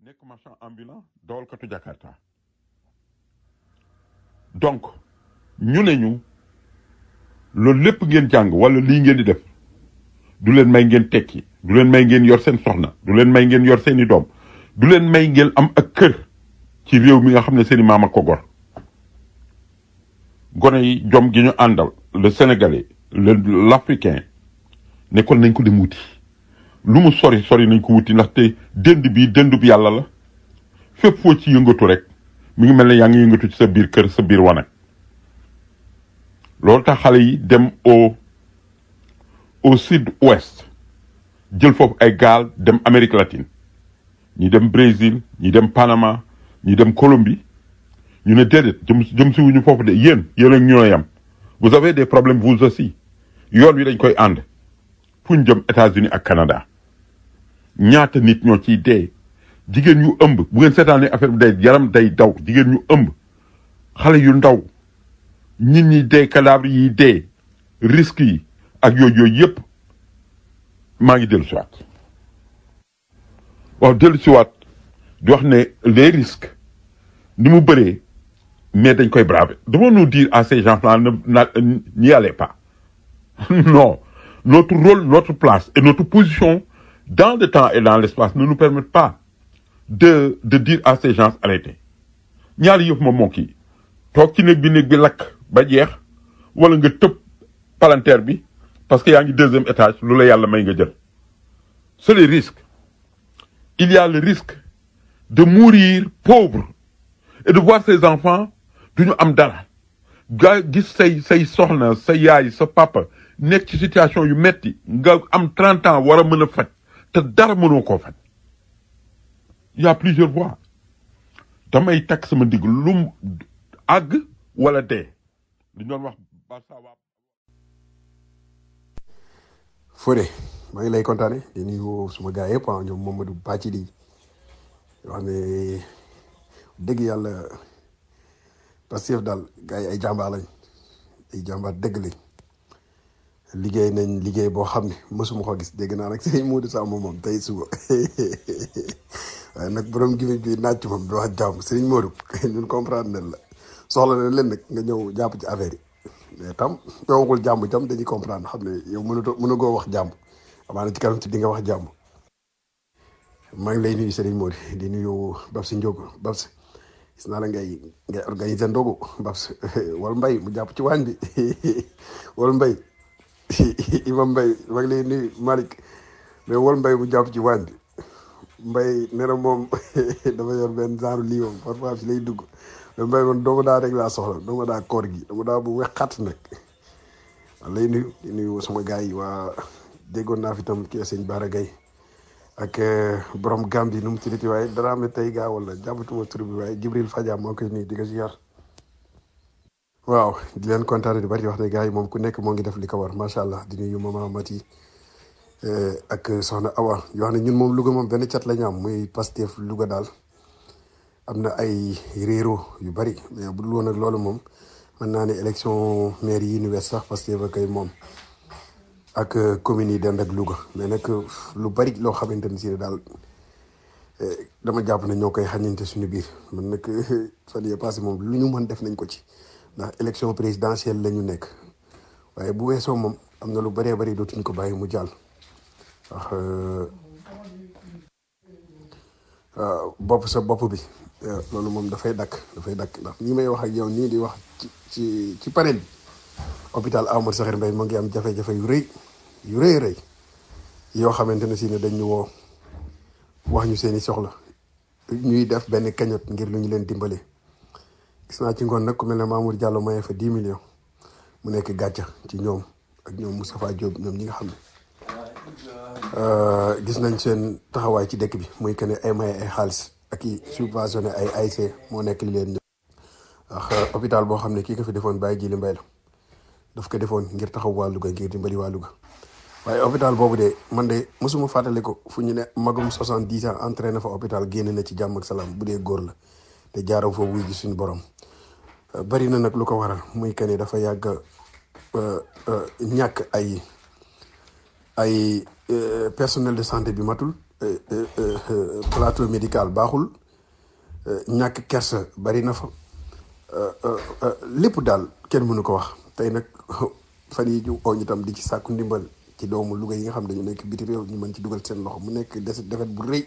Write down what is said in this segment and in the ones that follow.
nekk marchand ambulant dawalkatu Jakarta donc ñu ne ñu loolu lépp ngeen jàng wala lii ngeen di def du leen may ngeen tekki du leen may ngeen yor seen soxna du leen may ngeen yor seeni doom du leen may ngeen am ak kër ci réew mi nga xam ne seeni maam ak ko gor gone yi jom gi ñu àndal le sénégalais le l'africain nekkoon nañ ko dem wuti lu mu sori sori nañ ko wuti ndaxte dënd bi dëndub yàlla la fépp foo ci yëngatu rek mi ngi mel ne yaa ngi yëngatu ci sa biir kër sa biir wanag loolu tax xale yi dem au au sud ouest jël foofu ay gaal dem Amérique latine ñi dem Brésil ñi dem Panama ñi dem Colombie ñu ne déedéet jëm jëm si wuñu foofu de yéen yéen ak ñoo yam vous avez des problèmes vous aussi yoon wi dañ koy ànd fu ñu jëm États-Unis ak Canada ñaata nit ñoo ciy dee jigéen ñu ëmb bu ngeen seetaanee affaire bi day yaram day daw jigéen ñu ëmb xale yu ndaw nit ñi dee cadavre yi dee risques yi ak yooyu yooyu yëpp maa ngi dellu siwaat waaw dellu siwaat di wax ne les risques ni mu bëree mais dañ koy braver devons nous dire à ces gens-là ne na- n'y allez pas non notre rôle notre place et notre position dans le temps et dans l'espace ne nous permettent pas de de dire à ces gens arrêtez ñaari yëf moom moo kii toog ci néeg bi néeg bi lakk ba jeex wala nga tëb palanteer bi parce que yaa ngi deuxième étage lu la yàlla may nga jël c'est les risques il y a le risque de mourir pauvre et de voir ses enfants duñu am dara ga gis say say soxna sa yaay sa papa nekk ci situation yu metti nga am 30 ans war a mën a faj te dara mënoo koo faj il y a plusieurs voies damay takk sama digg lu mu àgg wala dee li ñu doon wax Barça waa Fodé maa ngi lay kontaane di nuyu suma gars yëpp ah ñoom Mamadou Bàcci di yoo xam ne dëgg yàlla Pastef daal gars yi ay jàmbaar lañ ay jàmbaar dëgg lañ liggéey nañ liggéey boo xam ne mësuma ko gis dégg naa nag sëñ Modou Samb moom tey suba waaye nag borom gi bi naaj moom du wax jàmm sëñ Modou ñun comprendre nañ la soxla na leen nag nga ñëw jàpp ci affaire yi mais tam doo waxul jàmm tam dañuy comprendre xam ne yow mënutoo mënugoo wax jàmm amaana ci kanam ci di nga wax jàmm maa ngi lay nuyu Serigne Modou di nuyu Babsi Ndiogo Babsi gis naa la ngay ngay organiser ndogu Babsi wal mbay mu jàpp ci waañ bi wal mbay imam mbay maa ngi lay nuyu Malick mais wal mbay mu jàpp ci waañ bi mbay nee na moom dafa yor benn genre lii moom parfois si lay dugg mais mbay man doomu daa rek laa soxla doomu daa koor gi doomu daa bu wexxat nag maa lay nuyu di nuyu sama gars yi waa déggoon naa fi tam kii sëñ Bara Gaye ak borom Gambie nu mu tuddati waaye dara am tey gaa wala jàppatuma tur bi waaye Jibril Fadia moo koy nuyu di ko ziar waaw di leen kontaane di bari di wax ne gars yi moom ku nekk moo ngi def li ko war macha allah di nuyu mama Mati ak soxna Awa yoo xam ne ñun moom Louga moom benn cat la ñu am muy Pastef Louga daal am na ay réero yu bari mais bu dul woon ak loolu moom mën naa ne élection maire yi ñu wees sax Pastef ak ay moom ak communes yi dend ak Louga mais nag lu bari loo xamante ni si daal dama jàpp ne ñoo koy xañante suñu biir man nag fan yii passé moom lu ñu mën def nañ ko ci ndax élection présidentielle la ñu nekk waaye bu weesoo moom am na lu bëree bëri dootuñu ko bàyyi mu jàll ndax bopp sa bopp bi loolu moom dafay dakk dafay dakk ndax ñi may wax ak yow nii di wax ci ci ci panel bi hôpital Amadou Sakhir Mbaye mu ngi am jafe-jafe yu rëy yu rëy rëy yoo xamante ne si ne dañ ñu woo wax ñu seeni soxla ñuy def benn cagnotte ngir lu ñu leen dimbale gis naa ci ngoon nag ku mel ne Mamour Diallo maye fa 10 millions mu nekk gàcca ci ñoom ak ñoom Moustapha Diop ñoom ñi nga xam ne gis nañ seen taxawaay ci dëkk bi muy que ne ay maye ay xaalis ak i subventionné ay AIC moo nekk li leen ñëw ndax hôpital boo xam ne kii ko fi defoon bàyyi jili mbay la daf ko defoon ngir taxaw waa Louga ngir dimbali waa Louga waaye hôpital boobu de man de mosuma fàttali ko fu ñu ne magum soixante-dix ans entraîné fa hôpital génn na ci jàmm ak salaam bu dee góor la te jaaroo fa wuy ji suñu borom bari na nag lu ko waral muy que ne dafa yàgg ñàkk ay ay personnel de santé bi matul plateau médical baaxul euh, ñàkk kersa bari na fa euh, euh, euh, lépp daal kenn mënu ko wax tey nag fan yi ñu oo ñu tam di ci sàkku ndimbal ci doomu Louga yi nga xam dañu nekk biti réew ñu mën ci dugal seen loxo mu nekk des defet bu rëy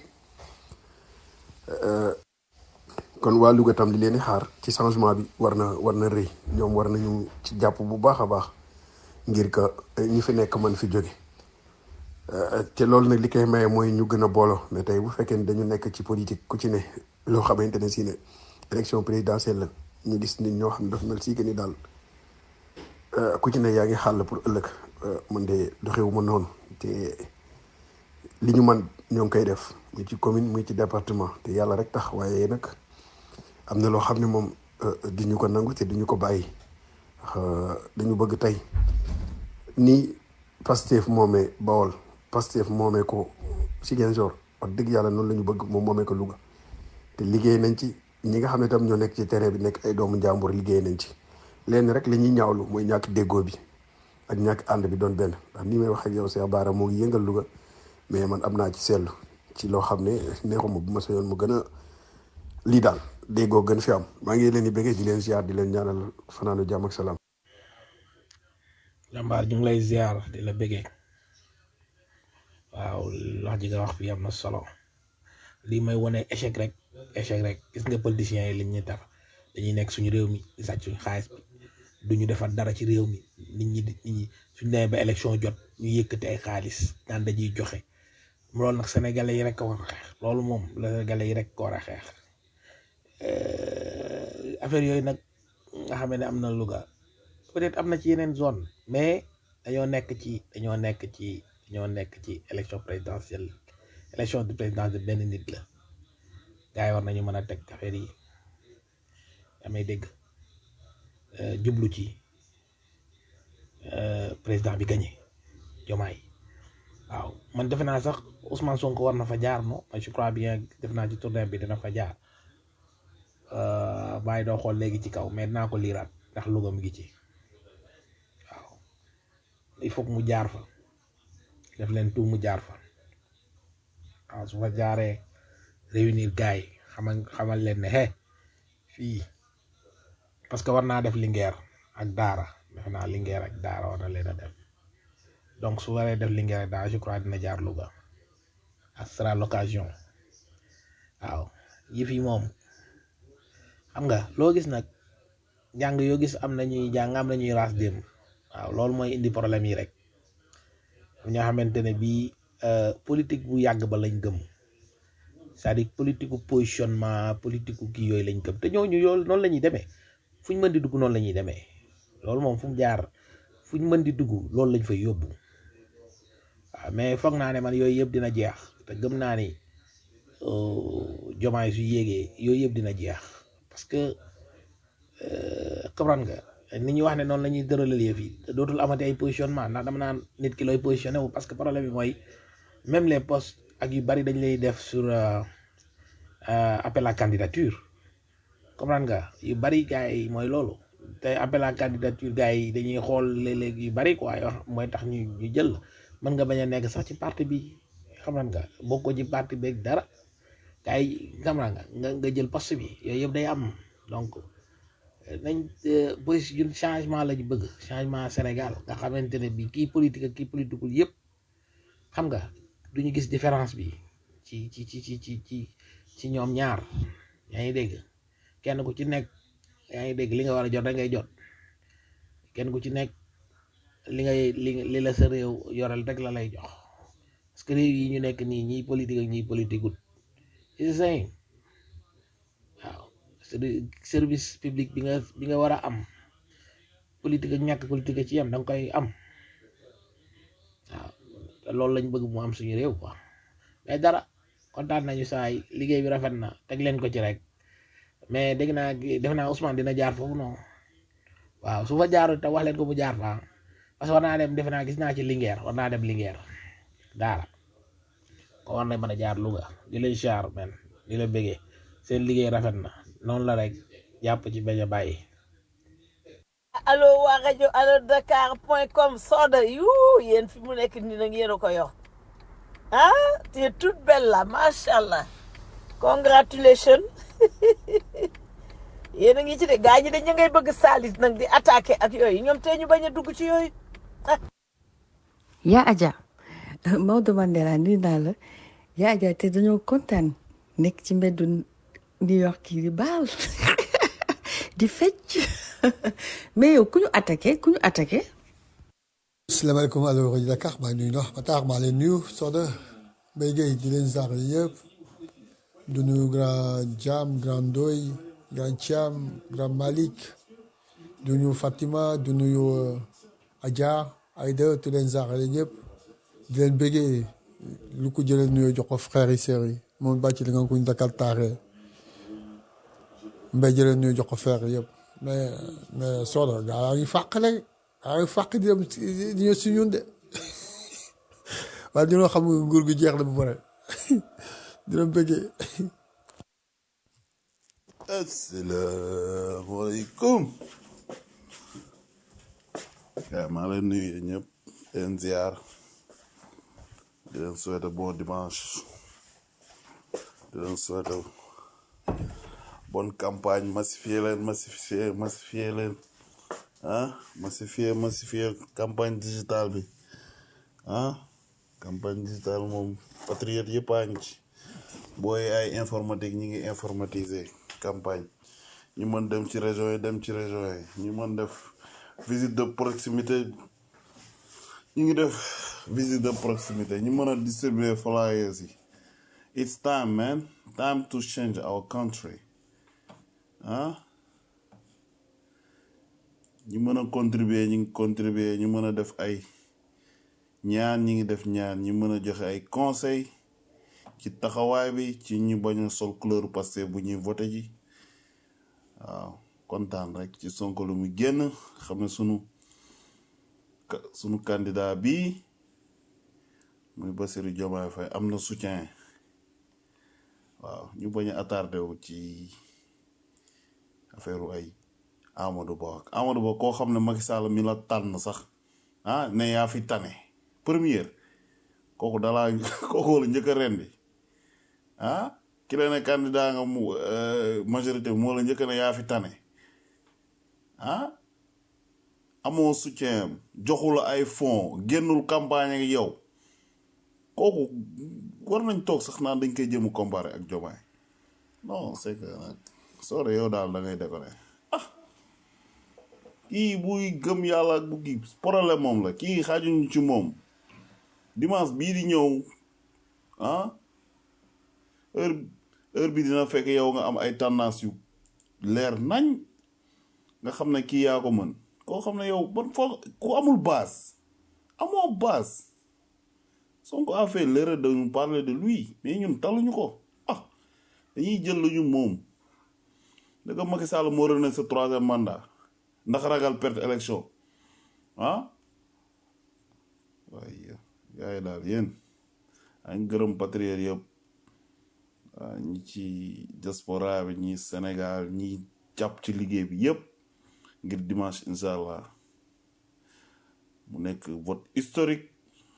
kon waa Louga tam li leen di xaar ci changement bi war na war na rëy ñoom war nañu ci jàpp bu baax a baax ngir que ñi fi nekk mën fi jóge te loolu nag li koy maye mooy ñu gën a booloo mais tey bu fekkee ne dañu nekk ci politique ku ci ne loo xamante ne si ne élection présidentielle la ñu gis nit ñoo xam ne dafa mel si que ni daal euh, ku ci ne yaa ngi xàll pour ëllëg euh, man de doxewu ma noonu te li ñu man ñoo ngi koy def muy ci commune muy ci département te yàlla rek tax waaye nag am na loo xam ne moom euh, du ñu ko nangu te du ñu ko bàyyi ndax dañu bëgg tey ni Pastef moomee Bawol Pastef moomee ko Ziguinchor wax dëgg yàlla noonu la ñu bëgg moom moomee ko Louga te liggéey nañ ci ñi nga xam ne tam ñoo nekk ci terrain bi nekk ay doomu njàmbur liggéey nañ ci lenn rek la ñuy ñaawlu mooy ñàkk déggoo bi ak ñàkk ànd bi doon benn ndax ni may wax ak yow Cheikh Bara moo ngi yëngal Louga mais man am naa ci seetlu ci loo xam ne neexuma bu ma sañoon mu gën a lii daal déggoo gën fi am maa ngi leen di bëggee di leen ziar di leen ñaanal fanaanu jàmm ak salaam. jàmbaar ñu ngi lay ziar di la bëggee waaw wax ji nga wax fi am na solo lii may wane échec rek échec rek gis nga politiciens yi liñ ñuy def dañuy nekk suñu réew mi di sàcc suñu xaalis bi duñu defar dara ci réew mi nit ñi di nit ñi suñu demee ba élection jot ñu yëkkati ay xaalis naan dañuy joxe loolu nag sénégalais yi rek ko war a xeex loolu moom la sénégalais yi rek ko war a xeex Euh, affaire yooyu nag nga xam ne am na Louga peut-être am na ci yeneen zone mais dañoo nekk ci dañoo nekk ci dañoo nekk ci élection présidentielle élection de présidence de benn nit la gars yi war nañu mën a teg affaire yi damay dégg euh, jublu ci euh, président bi gagné Diomaye waaw man defe naa sax Ousmane Sonko war na fa jaar non je crois bien def naa ci tournée bi dina fa jaar bàyyi doo xool léegi ci kaw mais dinaa ko liiraat ndax Louga mi ngi ci waaw il faut que mu jaar fa def leen tout mu jaar fa waaw su fa jaaree réunir gars yi xamal xamal leen ne he fii parce que war naa def Linguère ak Daara defe naa Linguère ak Daara war na leen a def donc su waree def Linguère ak Daara je crois dina jaar Louga ak sera l'occasion waaw yëf yi moom xam nga loo gis nag jàng yoo gis am na ñuy jàng am na ñuy raas dem waaw loolu mooy indi problème yi rek ñoo xamante ne bii politique bu yàgg ba lañ gëm c'est-à-dire politique gu positionnement politique gu kii yooyu lañ gëm te ñooñu yoolu noonu la ñuy demee fu ñu mën di dugg noonu la ñuy demee loolu moom fu mu jaar fu ñu mën di dugg loolu lañ fay yóbbu waaw mais foog naa ne man yooyu yëpp dina jeex te gëm naa ni jomaay su yéegee yooyu yëpp dina jeex parce que comprendre nga ni ñuy wax ne noonu la ñuy dëralal yëf yi dootul amati ay positionnement ndax dama naan nit ki looy positionné wu parce que problème bi mooy même les postes ak yu bari dañ lay def sur appel à candidature comprendre nga yu bari gars yi mooy loolu te appel à candidature gars yi dañuy xool léeg-léeg yu bari quoi yoo mooy tax ñu ñu jël mën nga bañ a nekk sax ci parti bi comprendre nga bokkoo ci parti beeg dara gars yi comprendre nga nga nga jël poste bi yooyu yëpp day am donc nañ bés ñun changement lañu bëgg changement Sénégal nga xamante ne bi kii politique ak kii politiqueul yëpp xam nga duñu gis différence bi ci ci ci ci ci ci ci ñoom ñaar yaa ngi dégg kenn ku ci nekk yaa ngi dégg li nga war a jot rek ngay jot kenn ku ci nekk li ngay li li la sa réew yoreel rek la lay jox parce que réew yi ñu nekk nii ñiy politique ak ñiy politiqueul c'est the same waaw service public bi nga bi nga war a am politique ak ñàkk politique ci yam da nga koy am waaw te loolu lañ bëgg mu am suñu réew quoi mais dara kontaan nañu saa yi liggéey bi rafet na teg leen ko ci rek mais dégg naa def naa Ousmane dina jaar foofu non waaw su fa jaarul te wax leen ko mu jaar fa parce que war naa dem defe naa gis naa ci Linguère war naa dem Linguère daara ko war na mën a jaar Louga di leen jaar men di la bëggee seen liggéey rafet na noonu la rek jàpp ci bañ a bàyyi allo waa rajo allo dakar point com Soda yu yéen fi mu nekk nii nag yéen a ko yor ah tu es toute belle là macha allah congratulation yéen a ngi ci de gaa ñi dañ ngay bëgg saalis nag di attaqué ak yooyu ñoom tey ñu bañ a dugg ci yooyu yaa Adja Maodo Mandela nuyu naa la yaa Adja te dañoo kontaan nekk ci mbeddu New York yi di baal di fecc mais yow ku ñu attaqué ku ñu attaqué asalaamaaleykum allo rajo Dakar maa ngi nuyu ndax Matar maa leen nuyu Soda Mbaye Gueye di leen ziar yëpp du nuyu grand Jam grand Doy grand Thiam grand Malick du nuyu Fatima du nuyu Adja Aïda di leen ziar yëpp di leen bëggee lu ko jëlee nuyoo jox ko frères yi sœurs yi moom bàcc li nga ko ñu Dakar taaree Mbaye jëlee nuyoo jox ko frères yëpp mais mais Soda gaa yaa ngi fàqale ay fàq di dem di ñëw si ñun de waaye ñoo xam nga nguur gi jeex na bu pare dina bëggee asalaamaaleykum gaa maa leen nuyu yéen ñëpp di leen ziar di leen souhaiter bon dimanche di leen souhaiter bonne campagne massifier leen massifier massifier leen ah massifier massifier campagne digitale bi ah campagne digitale moom patriote yëpp a ngi ci booy ay informatique ñi ngi informatiser campagne ñu mën dem ci région yi dem ci région yi ñu mën def visite de proximité ñu ngi def visite de proximité ñu mën a distribuer flyers yi it's time man time to change our country ah ñu mën a contribuer ñu ngi contribuer ñu mën a def ay ñaan ñi ngi def ñaan ñu mën a joxe ay conseil ci taxawaay bi ci ñu bañ a sol couleur Pastef bu ñuy voté ji waaw kontaan rek ci Sonko lu mu génn xam ne sunu ka- sunu candidat bi muy Bassirou Diomaye Faye am na soutien waaw ñu bañ a attardé wu ci affaire ay Amadou Ba ak Amadou Ba koo xam ne Macky Sall mi la tànn sax ah ne yaa fi tane première kooku dalaa kooku la njëkk a rendi ah ki la ne candidat nga mu euh, majorité moo la njëkk a ne yaa fi tane ah amoo soutien am joxu la ay fonds génnul campagne ak yow kooku war nañ toog sax naan dañ koy jëm comparé ak Diomaye non c'est que nag soo de yow daal da ngay déconné kii buy gëm yàlla ak bu kii problème moom la kii xaajuñu ci moom dimanche bii di ñëw ah heure heure bi dina fekk yow nga am ay tendance yu leer nañ nga xam ne kii yaa ko mën koo xam ne yow ban foo ku amul base amoo base Sonko a fait l'erreur de nous parler de lui mais ñun taluñu ko ah dañuy jël lu ñu moom da nga Macky Sall moo rené sa troisième mandat ndax ragal perte élection ah waaye gars yi daal yéen a ngi gërëm patriote yëpp waa ñi ci diaspora bi ñi Sénégal ñi jàpp ci liggéey bi yëpp ngir dimanche incha allah mu nekk vote historique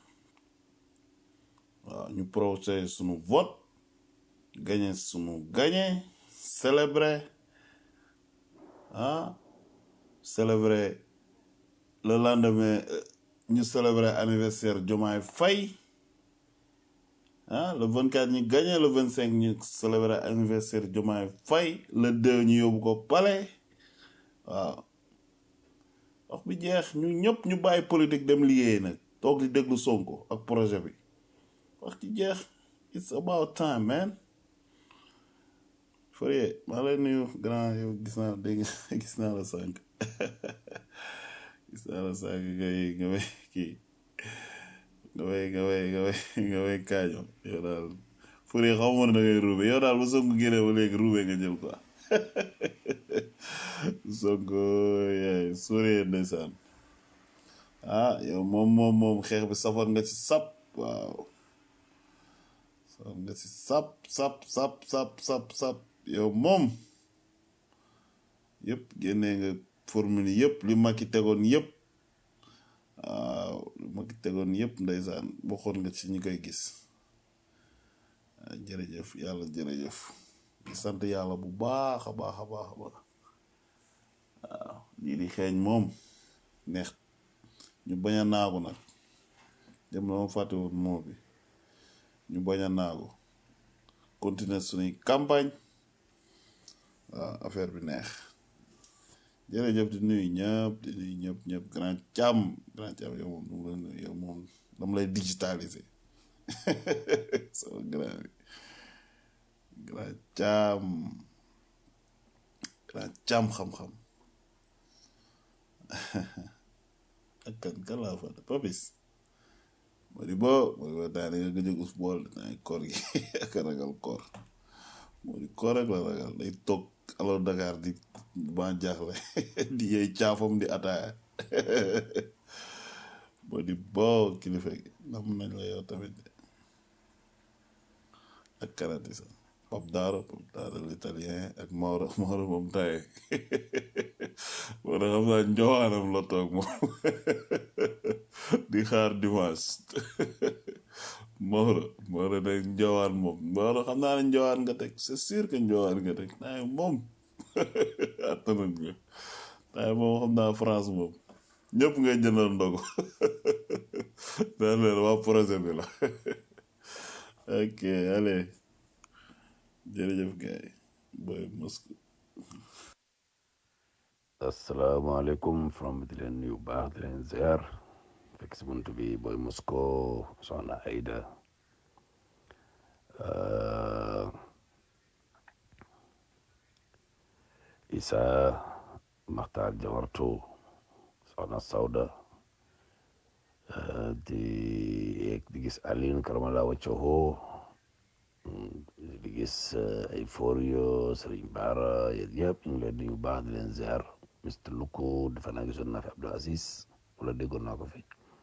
waaw ñu procès sunu vote gagné sunu gagné célébrer ah célébrer le lendemain euh, ñu célébrer anniversaire Diomaye Faye ah le 24 ñu gagné le 25 ñu célébrer anniversaire Diomaye Faye le 2 ñu yóbbu ko palais waaw wax bi jeex ñu ñëpp ñu bàyyi politique dem liggéey nag toog di déglu Sonko ak projet bi wax ci jeex it's about time man Fourier maa lay nuyu grand yow gis naa dégg gis naa la sànq gis naa la sànq ngay nga way kii nga way nga way nga way nga way kaaño yow daal Fourier xaw ma ne da ngay ruube yow daal ba Sonko génnee ba léegi ruube nga jël quoi Sonko yaay Fourier ndeysaan ah yow moom moom moom xeex bi safar nga ci sap waaw safar nga ci sap sap sap sap sap sap yow moom yëpp génnee nga formule yëpp li Macky tegoon yëpp waaw li Macky tegoon yëpp ndeysaan bokkoon nga ci ñi koy gis ah, jërëjëf yàlla jërëjëf di sant yàlla bu baax a baax a baax a baax waaw lii di xeeñ moom neex ñu bañ a naagu nag dem na ma fàttewut moo bi ñu bañ a naagu continuer suñuy campagne waaw affaire bi neex jërëjëf di nuyu ñëpp di nuyu ñëpp ñëpp grand càmm grand càmm yow moom dama lay nuyu yow moom dama lay digitaliser sama grand bi grand càmm grand càmm xam-xam ak kan kan laa fa papis moo di bo moo di bo daa nga gëj a us bool naa koor gi ak a ragal koor moo di koor rek la ragal day toog alors Dakar di ba jaaxle di yey caafam di ataaya moo di bo kilifa gi nam nañ la yow tamit de ak kanati sax pap daaro pap daaro l'italien ak Maodo Maodo moom taye moo tax xam naa njowaanam la toog moom di xaar dimanche Maodo Maodo nag njowaan moom Maodo xam naa ne njowaan nga teg c'est sûr que njowaan nga teg naa moom attanan nga naa moom xam naa France moom ñëpp ngay jëndal ndogu daan leen waa projet bi la ok allez jërëjëf gars yi boy Moscou asalaamaaleykum from di leen nuyu bu baax di leen ziar fekk si bunt bi booy Moscou soxna Aida uh, Isa Maxtaar Jawartu soxna Sawda uh, di di gis Aline Karamala Waccoho di gis uh, ay Forio Serigne Bara yéen yëpp ñu ngi leen di nuyu bu baax di leen ziar Mr Luku defe naa gisoon naa fi Abdou Aziz wala déggoon naa ko fi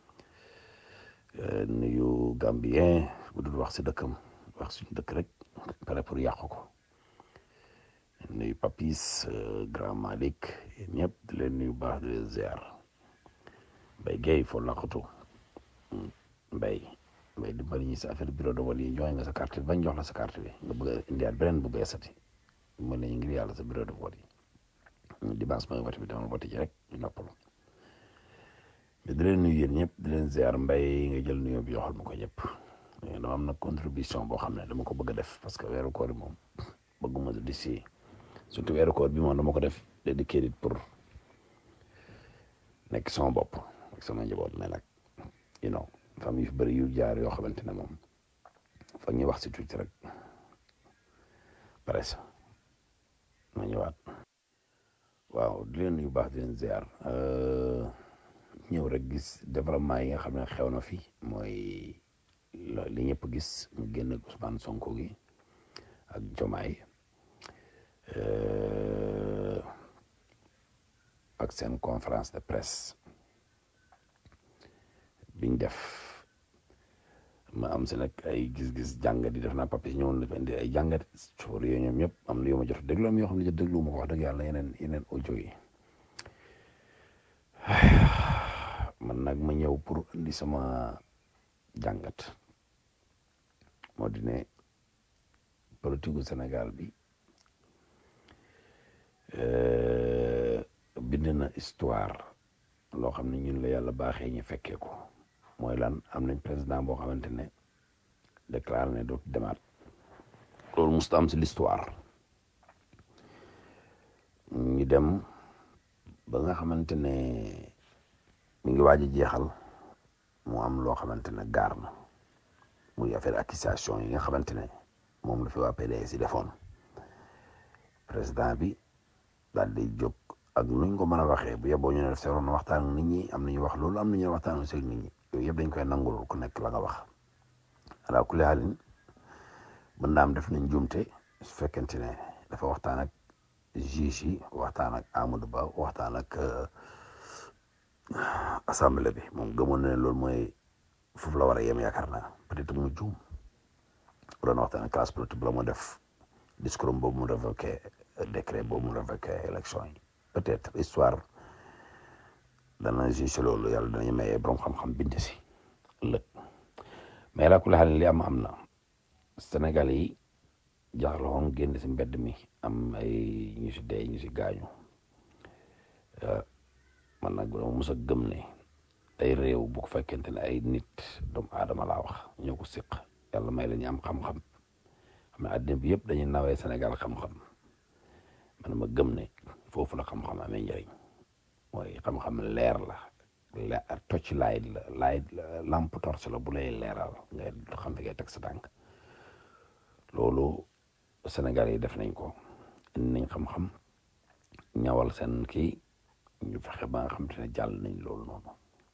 Eh, nuyu Gambien bu dul wax si dëkkam wax suñu dëkk rek pare pour yàqu ko nuyu Papis eh, Grand Malik yéen ñëpp di leen nuyu baax di leen ziar Mbaye Guèye foo laqatu Mbaye Mbaye dimbali ñi si affaire bureau de vote yi joxe nga sa carte bi bañ jox la sa carte bi nga bëgg a indiwaat beneen bu beesati mën nañu ngir yàlla sa bureau de vote yi dimanche mooy vote bi dama vote ji rek ñu noppalu mais di leen nuyu yéen ñëpp di leen ziar mbay nga jël nuyoo bi yoxal ma ko ñëpp dama am na contribution boo xam ne dama ko bëgg a def parce que weeru koor bi moom bëgguma di si surtout weeru koor bi moom dama ko def dédié it pour nekk sama bopp ak sama njaboot mais nag you know famille yu fi bëri yu jaar yoo xamante ne moom foog ñu wax si tuuti rek presque ma ñëwaat waaw di leen nuyu baax di leen ziar ñëw rek gis développement yi nga xam ne xew na fi mooy lo- li ñëpp gis mu génn Ousmane Sonko gi ak Jomaay euh, ak seen conférence de presse biñ def ma am si nag ay gis-gis jàngat yi def naa papier ñëwoon na fi indi ay jàngat suur yooyu ñoom ñëpp am na yoo ma jot a déglu am yoo xam ne jot déglu ma ko wax dëgg yàlla yeneen yeneen audio yi man nag ma ñëw pour indi sama jàngat moo di ne politique gu Sénégal bi euh, bind na histoire loo xam ne ñun la yàlla baaxee ñu fekkee ko mooy lan am nañ président boo xamante ne déclaré ne dootu demaat loolu musta am si l'histoire ñu dem ba nga xamante ne mi ngi waaj a jeexal mu am loo xamante ne gaar na muy affaire accusation yi nga xamante ne moom la fi waa PDS yi defoon président bi daal di jóg ak nuñ ko mën a waxee bu yeboo ñu ne def seeroon waxtaan ak nit ñi am nañu wax loolu am nañu waxtaan ak nit ñi yooyu yëpp dañ koy nangul ku nekk la nga wax ala kulli haalin mën naa am def nañ jumte su fekkente ne dafa waxtaan ak juge yi waxtaan ak Amadou Ba waxtaan ak assemblée bi moom gëmoon na ne loolu mooy foofu la war a yem yaakaar naa peut-être mu juum bu doon waxtaan ak classe politique bi la mu def discours am boobu mu révoqué décret boobu mu révoqué élection yi peut-être histoire dana juge loolu yàlla danañu mayee borom xam-xam bind si ëllëg mais la kulli xaal li am am na Sénégal yi jaaxle woon génn si mbedd mi am ay ñu si dee ñu si gaañu man nag dama mos a gëm ne ay réew bu ko fekkente ne ay nit doomu aadama laa wax ñoo ko siq yàlla may la ñu am xam-xam xam ne àddina bi yëpp dañuy nawee Sénégal xam-xam man ma gëm ne foofu la xam-xam amee njëriñ mooy xam-xam leer la le tocc laay la laay lampe torche la bu lay leeral nga xam fi ngay teg sa tànk loolu Sénégal yi def nañ ko indi nañ xam-xam ñawal seen kii ñu fexe ba nga xam te ne jàll nañ loolu noonu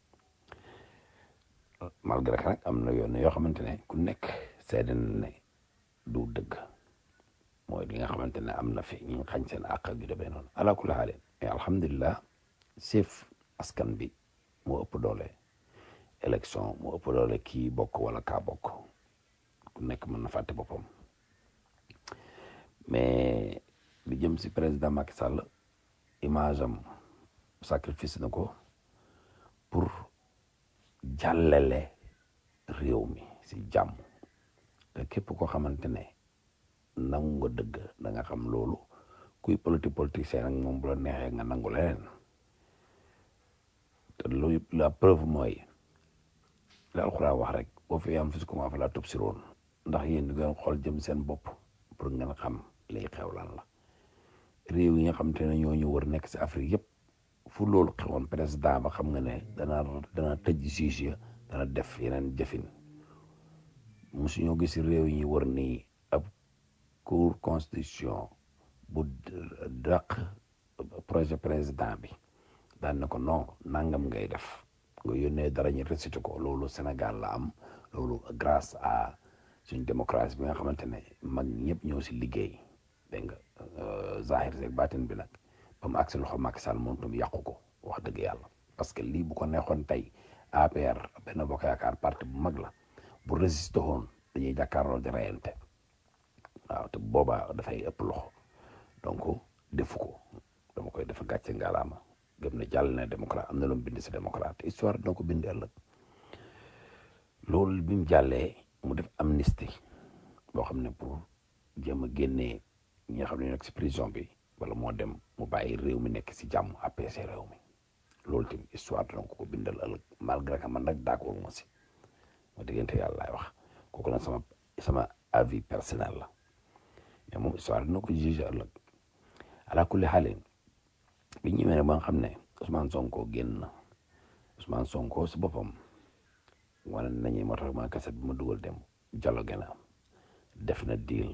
malgré que nag am na yoon yoo xamante ne ku nekk seede na ne du dëgg mooy li nga xamante ne am na fi ñu xañ seen àq ak yu demee noonu ala kulli haal mais alhamdulilah chef askan bi moo ëpp doole élection moo ëpp doole kii bokk wala kaa bokk ku nekk mën na fàtte boppam mais li jëm si président Macky Sall image am sacrifice na ko pour jàllale réew mi si jàmm te képp koo xamante ne nangu nga dëgg da nga xam loolu kuy politique politicien nag moom bu la neexee nga nangu leneen te lu la preuve mooy la alxuraan wax rek boo fi am fi su ko fa la tub siroon ndax yéen di ngeen xool jëm seen bopp pour ngeen xam liy xew lan la réew yi nga xamante ne ñoo ñu wër nekk si Afrique yëpp fu loolu xewoon président ba xam nga ne dana dana tëj juge ya dana def yeneen jëfin mosu ñoo gis réew yi ñu wër nii ab cour constitution bu dàq projet président bi daan na ko non nangam ngay def nga yónnee dara ñu récité ko loolu Sénégal la am loolu grâce à suñ démocratie bi nga xamante ne mag ñëpp ñoo si liggéey dégg nga zahir seeg baatin bi nag ba mu agsi loxo Macky Sall moom tam yàqu ko wax dëgg yàlla parce que lii bu ko neexoon tey APR benn bokk yaakaar parti bu mag la bu résisté woon dañuy jàkkaarloo di reyante waaw te boobaa dafay ëpp loxo donc defu ko dama koy defa gàcce ngalaama gëm na jàll na démocrate am na lu mu bind si démocrate histoire dina ko bind ëllëg loolu bi mu jàllee mu def amnistie boo xam ne pour jéem a génnee ñi nga xam ne nekk si prison bi wala moo dem mu bàyyi réew mi nekk si jàmm APC réew mi loolu tamit histoire dina ko ko bindal ëllëg malgré que man nag d'accord ma si ma diggante yàlla laay wax kooku nag sama sama avis personnel la mais moom histoire dina ko juger ëllëg ala kulli xaalin bi ñu ñëwee ba nga xam ne Ousmane Sonko génn na Ousmane Sonko si boppam wane nañu moo tax ma kaset bi ma dugal dem dialogue na def na deal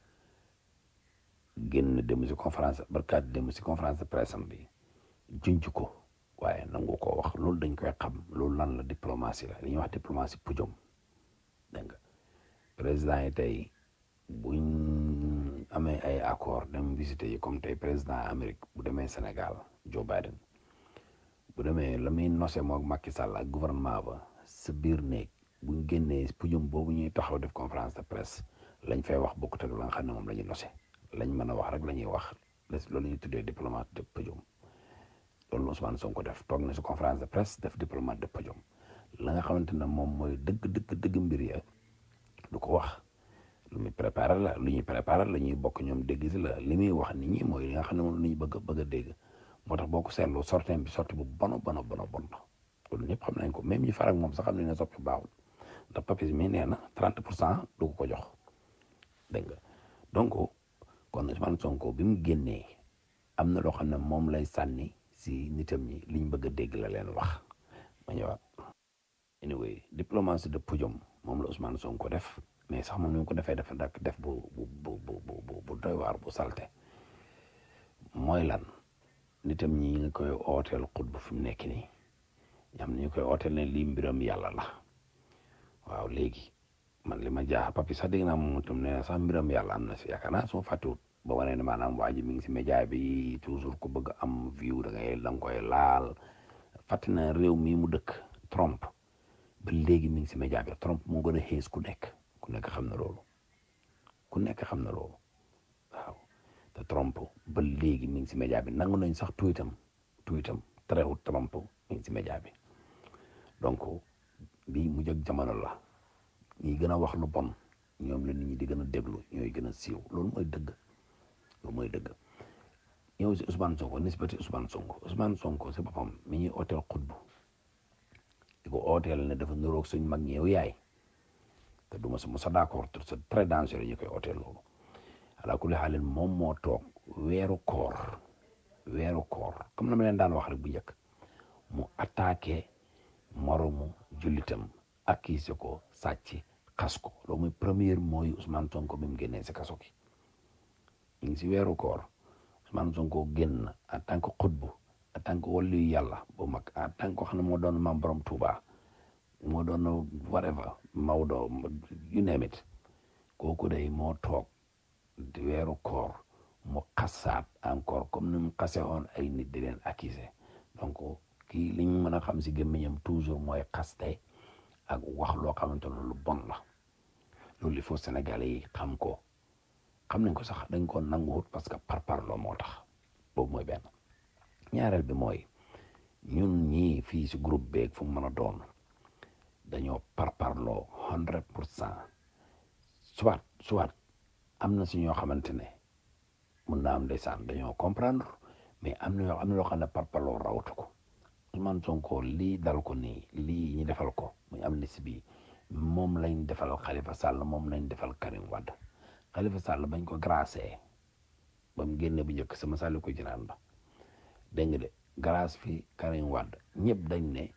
génn dem si conférence barkaat dem si conférence de presse am bi junj ko waaye nangu koo wax loolu dañ koy xam loolu lan la diplomatie la li ñuy wax diplomatie pujom dégg nga président yi tey buñ amee ay accord dem visiter yi comme tey président Amérique bu demee Sénégal Joe Biden bu demee la muy nose moog Macky Sall ak gouvernement ba sa biir néeg buñ génnee pujum boobu ñuy taxaw def conférence de presse lañ fay wax bokkut ak la nga xam ne moom la ñu nose lañ mën a wax rek la ñuy wax loolu la ñuy tuddee diplomate de pujum loolu Ousmane Sonko def toog na si conférence de presse def diplomate de pujum la nga xamante ne moom mooy dëgg dëgg dëgg mbir ya du ko wax lu muy préparé la lu ñuy préparé la ñuy bokk ñoom dégg si la li muy wax nit ñi mooy li nga xam ne moom la ñu bëgg bëgg a dégg moo tax boo ko seetloo sorteem bi sorti bu bono bono bono bon la loolu ñëpp xam nañ ko même ñi farak moom sax xam nañ ne soppi baaxul ndax papis mi nee na 30 pour cent du ko ko jox dégg nga donc kon Ousmane Sonko bi mu génnee am na loo xam ne moom lay sànni si nitam ñi liñ bëgg a dégg la leen wax ma ñëwaat anyway diplomatie de podium moom la Ousmane Sonko def mais sax moom ni mu ko defee dafa dak def bu bu bu bu bu doy waar bu salte mooy lan nitam ñi nga koy ooteel xutba fi mu nekk nii ñam ñu koy ooteel ne lii mbiram yàlla la waaw léegi man li ma jaax papi sax dégg naa moom itam nee na sax mbiram yàlla am na si yaakaar naa suma fàttewut ba wane ne maanaam waa ji mi ngi si média bi toujours ku bëgg am view da ngay da nga koy laal fàtte na réew mii mu dëkk Trump ba léegi mi ngi si média bi Trump moo gën a xees ku nekk ku nekk xam na loolu ku nekk xam na loolu waaw te Trump ba léegi mi ngi si média bi nangu nañ sax tuitam tuitam terewut Trump mi ngi si média bi donc bii mu jóg jamono la ñi gën a wax lu bon ñoom la nit ñi di gën a déglu ñooy gën a siiw loolu mooy dëgg loolu mooy dëgg ñëw si Ousmane Sonko nisbati Ousmane Sonko Ousmane Sonko si boppam mi ñuy ooteel xutbu di ko ooteel ne dafa niroog suñ mag ñi yow yaay te du ma sa mos a d'accord c'est très dangereux ñu koy ooteel loolu ala kulli xaalin moom moo toog weeru koor weeru koor comme na ma leen daan wax rek bu njëkk mu attaqué moromu jullitam accusé ko sàcc xas ko loolu mooy première mooy Ousmane Sonko bi mu génnee si kaso gi ñu ngi si weeru koor Ousmane Sonko génn en tant que xutbu en tant que waliyu yàlla bu mag en tant que xam ne moo doon maam borom Touba moo doon whatever Maodo you name it kooku day moo toog di weeru koor mu xasaat encore comme ni mu xase woon ay nit di leen accuser donc kii li ñu mën a xam si gémmiñam toujours mooy xaste ak wax loo xamante ne lu bon la loolu il faut Sénégalais yi xam ko xam nañ ko sax dañ ko nanguwut parce que par parloo moo tax boobu mooy benn ñaareel bi mooy ñun ñii fii si groupe beeg fu mu mën a doon dañoo par parloo hundred pour cent soit soit am na si ñoo xamante ne mun naa am ndeysaan dañoo comprendre mais am na yoo am na loo xam ne par parloo rawatu ko Ousmane Sonko lii dal ko nii lii ñu defal ko muy amnistie bi moom lañ defal Khalifa Sall moom lañ defal Karim Wade Khalifa Sall bañ ko gracé ba mu génne bu njëkk sama sàlli ko jinaan ba dégg nga de grâce fi Karim Wade ñëpp dañ ne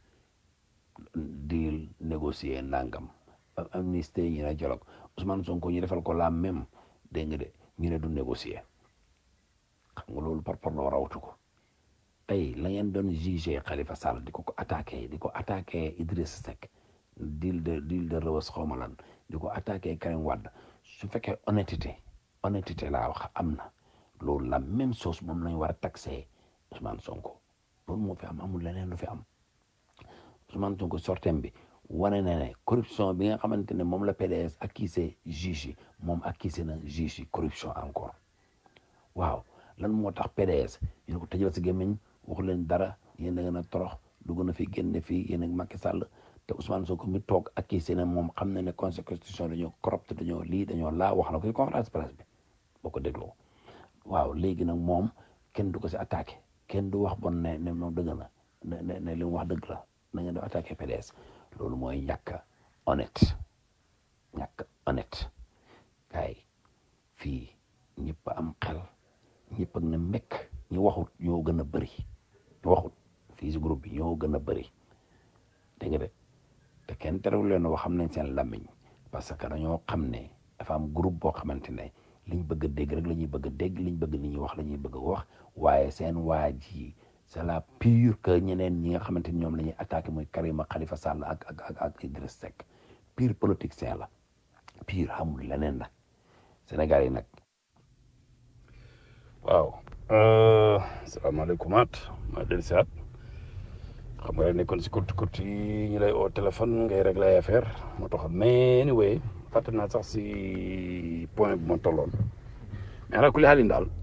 deal négocier nangam ba amnistie ñu ne dialogue Ousmane Sonko ñu defal ko la même dégg nga de ñu ne du négocier xam nga loolu par rapport rawatu ko tey la ngeen doon jugé Khalifa Sall di ko ko attaqué di ko attaqué Idriss Seck deal de deal de Rebeuss xawma lan di ko attaqué Karim Wade su fekkee honnêteté honnêteté laa wax am na loolu la même chose moom lañ war a taxé Ousmane Sonko loolu moo fi am amul leneen lu fi am Ousmane Sonko sortem bi wane na ne corruption bi nga xamante ne moom la PDS accusé juge yi moom accusé na juge yi corruption encore waaw lan moo tax PDS ñu ne ko tëjal si gémmiñ waxu leen dara yéen da ngeen a torox dugg na fi génne fii yéen ak Macky Sall te Ousmane Sonko mi toog accusé na moom xam na ne constitution dañoo corrupte dañoo lii dañoo laa wax na ko ci conférence presse bi boo ko dégloo waaw léegi nag moom kenn du ko si attaqué kenn du wax bon ne ne moom dëgg na ne ne ne li mu wax dëgg la na ngeen di attaqué PDS loolu mooy ñàkk honnête ñàkk honnête kay fii ñëpp am xel ñëpp ak ne mekk ñu waxut ñoo gën a bëri ñu waxut fii si groupe bi ñoo gën a bëri dégg nga de te kenn terewul leen wax xam nañ seen làmmiñ parce que dañoo xam ne dafa am groupe boo xamante ne liñ bëgg a dégg rek la ñuy bëgg a dégg liñ bëgg nit ñi wax la ñuy bëgg a wax waaye seen waa ji c'est la pure que ñeneen ñi nga xamante ni ñoom la ñuy attaqué muy Karima Khalifa Sall ak ak ak ak Idriss Seck pure politicien la pure xamul leneen la Sénégal yi nag. waaw. salaamaaleykum at maa dellu si at xam nga nekkoon si kurti kurti yi ñu lay oo téléphone ngay réglé ay affaire moo tax mais anyway fàtte naa sax si point bu ma tolloon mais ala kulli xaalin daal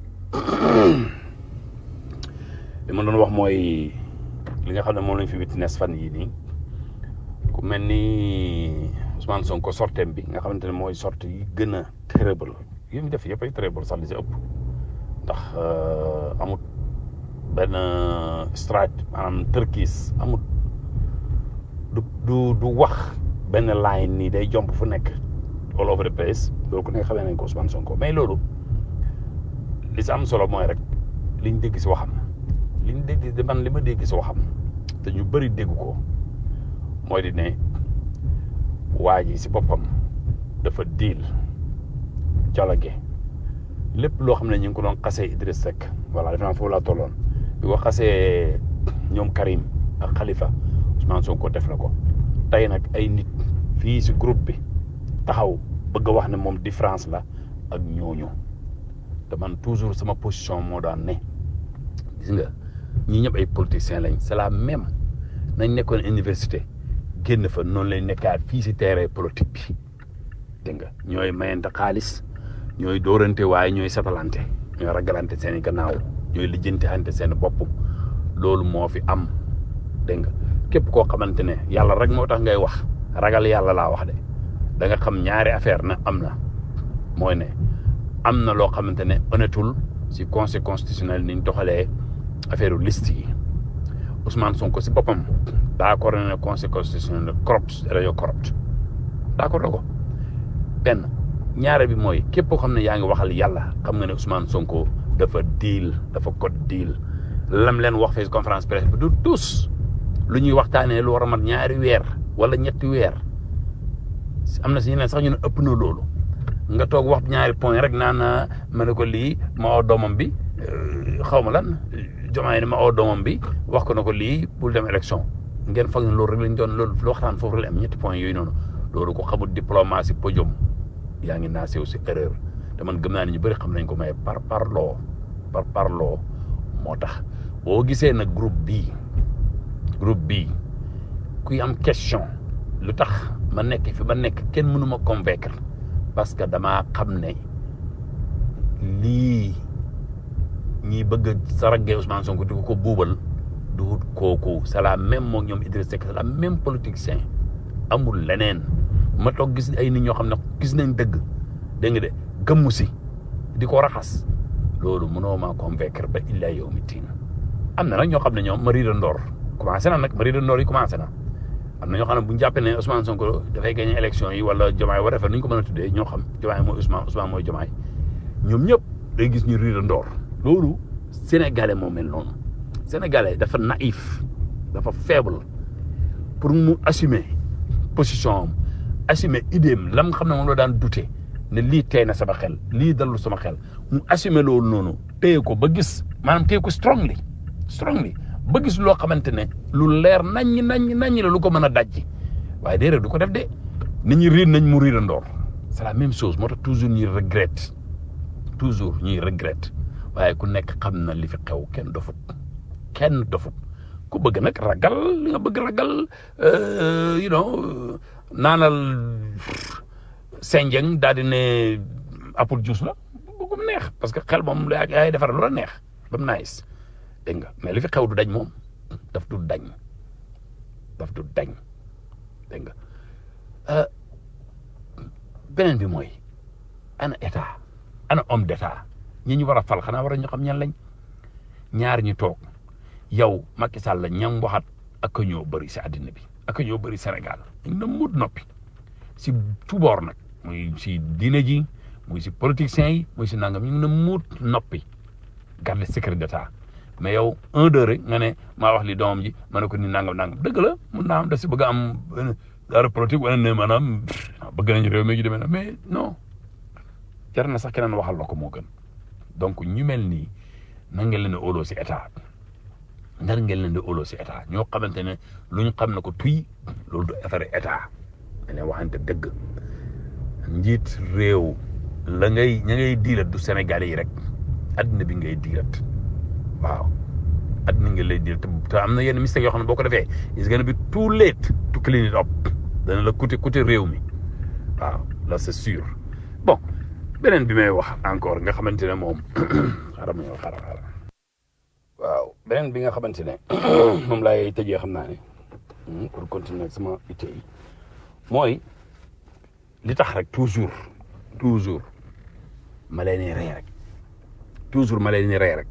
li ma doon wax mooy li nga xam ne moom lañ fi witness fan yii nii ku mel ni Ousmane Sonko sortem bi nga xamante ne mooy sorte yi gën a terrible yi mu def yëpp ay terrible sax li si ëpp ndax amut benn strike maanaam tërkiis amut du du du wax benn line nii day jomp fu nekk all over the place loolu ku nekk xamee nañ ko Ousmane Sonko mais loolu li si am solo mooy rek liñ dégg si waxam liñ dégg de man li ma dégg si waxam te ñu bëri dégg ko mooy di ne waa ji si boppam dafa diil dialogue lépp loo xam ne ñu ngi ko doon xasee Idriss Seck voilà defe naa foofu laa tolloon bi ko xasee ñoom Karim ak Khalifa Ousmane Sonko def na ko tey nag ay nit fii si groupe bi taxaw bëgg a wax ne moom différence la ak ñooñu te man toujours sama position moo daan ne gis nga ñii ñëpp ay politiciens lañ c'est la même nañ nekkoon université génn fa noonu lañ nekkaat fii si terrain politique bi dégg nga ñooy mayante xaalis ñooy dóorante waaye ñooy satalante ñooy ragalante seen i gannaaw ñooy lijjanti ante seen bopp loolu moo fi am dégg nga képp koo xamante ne yàlla rek moo tax ngay wax ragal yàlla laa wax de da nga xam ñaari affaire na am na mooy ne am na loo xamante ne honnêtul si conseil constitutionnel ni ñu doxalee affaire liste yi Ousmane Sonko si boppam d'accord na ne conseil constitutionnel corrupt dañoo corrupt d'accord na ko benn ñaare bi mooy képp koo xam ne yaa ngi waxal yàlla xam nga ne Ousmane Sonko dafa deal dafa code deal lam leen wax fee conférence presse bi du tous lu ñuy waxtaanee lu war a mat ñaari weer wala ñetti weer am na si ñeneen sax ñu ne ëpp na loolu nga toog wax ñaari point rek naan ma ne ko lii ma oo doomam bi xaw ma lan jomaay ne ma oo doomam bi wax ko na ko lii bul dem élection ngeen foog ne loolu rek lañ doon loolu waxtaan foofu rek la am ñetti point yooyu noonu loolu ko xamul diplomatie podium yaa ngi naa sew si erreur te man gëm naa ne ñu bëri xam nañ ko mais par parloo par parloo moo tax boo gisee nag groupe bii groupe bii kuy am question lu tax ma nekk fi ma nekk kenn mënu ma convaincre parce que damaa xam ne lii ñiy bëgg a saragee Ousmane Sonko di ko ko buubal du kooku c'est la même moom ñoom Idriss Seck c'est la même politicien amul leneen ma toog gis ay nit ñoo xam ne gis nañ dëgg dégg nga de gëmmu si di ko raxas loolu mënoo maa convaincre ba illaa yow mi tiin am na nag ñoo xam ne ñoom mari de ndoor commencé na nag mari de ndoor yi commencé na am na ñoo xam ne bu ñu jàppee ne Ousmane Sonko dafay gagné élection yi wala Jomaay war a nu ñu ko mën a tuddee ñoo xam Jomaay mooy Ousmane Ousmane mooy Jomaay ñoom ñëpp day gis ñu ri de ndoor loolu sénégalais moo mel noonu sénégalais dafa naïf dafa faible pour mu assumer position am assumer idée am lam xam ne moom la daan douter ne lii tey na sama xel lii dalul sama xel mu assumer loolu noonu téye ko ba gis maanaam téye ko strongly strongly ba gis loo xamante ne lu leer naññ naññ naññ la lu ko mën a dajji waaye déedéet du ko def de nit ñi riir nañ mu riir a ndoor c'est la même chose moo tax toujours ñuy regrette toujours ñuy regrette waaye ku nekk xam na li fi xew kenn dofut kenn dofut ku bëgg nag ragal li nga bëgg ragal you know naanal senjeng daal di ne apple juice la bëggum neex parce que xel moom yaa yaay defar lu la neex ba mu nice dégg nga mais li fi xew du dañ moom daf du dañ daf du dañ dégg nga beneen bi mooy ana état ana homme d'état ñi ñu war a fal xanaa war a ñu xam ñan lañ ñaar ñu toog yow Macky Sall la ñam waxat ak ñoo bëri si àddina bi ak ñoo bëri Sénégal ñu na mut noppi si tuboor nag muy si diine ji muy si politiciens yi muy si nangam ñu ngi na mut noppi garde secret d'état mais yow un deux rek nga ne maa wax li doomam ji ma ne ko ni nangam nangam dëgg la mun naa am da si bëgg a am dara politique wala ne maanaam bëgg nañu réew mi ju demee na mais non jar na sax keneen waxal la ko moo gën donc ñu mel nii nan ngeen leen di óoloo si état nan ngeen leen di óoloo si état ñoo xamante ne lu ñu xam ne ko tuy loolu du affaire état dañuy waxante dëgg njiit réew la ngay ña ngay diilat du Sénégalais yi rek addina bi ngay diilat waaw addina nga lay diilat te am na yenn mistake yoo xam ne boo ko defee is gonna be too late to clean it up dana la coûter coûter réew mi waaw là c'est sûr bon beneen bi may wax encore nga xamante ne moom xaaral ma ñëw xaaral xaaral waaw beneen bi nga xamante ne moom laay tëjee xam naa ne pour continuer ak sama itte yi mooy li tax rek toujours toujours ma leen di rey rek toujours ma leen di rey rek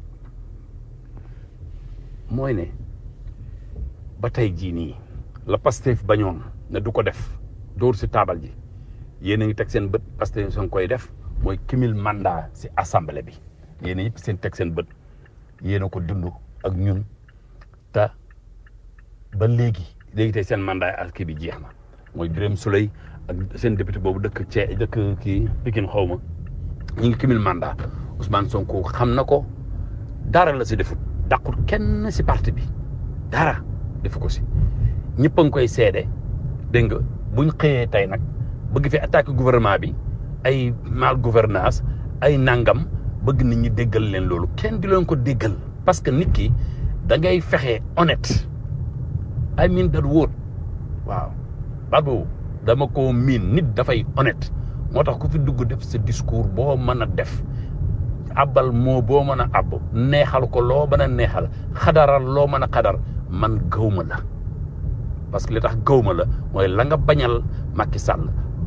mooy ne ba tey jii nii la Pastef bañoon ne du ko def dóor si taabal ji yéen a ngi teg seen bët Pastef soo koy def mooy kimil mandat si assemblée bi yéen a ñëpp seen teg seen bët yéen a ko dund ak ñun te ba léegi léegi tey seen mandat ak kii bi jeex na mooy Birame Souleye ak seen député boobu dëkk cee dëkk kii Pikine xaw ma ñu ngi kimil mandat Ousmane Sonko xam na ko dara la si defut dàqut kenn si parti bi dara defu ko si ñëpp a ngi koy seede dégg nga buñ xëyee tey nag bëgg fi attaqué gouvernement bi ay mal gouvernance ay nangam bëgg nit ñi déggal leen loolu kenn di leen ko déggal parce que nit ki da ngay fexe honnête I mean that word waaw baat boobu dama ko miin nit dafay honnête moo tax ku fi dugg def sa discours boo mën a def abal moo boo mën a ab neexal ko loo mën a neexal xadaral loo mën a xadar man gawma la parce que li tax gawma la mooy la nga bañal Macky Sall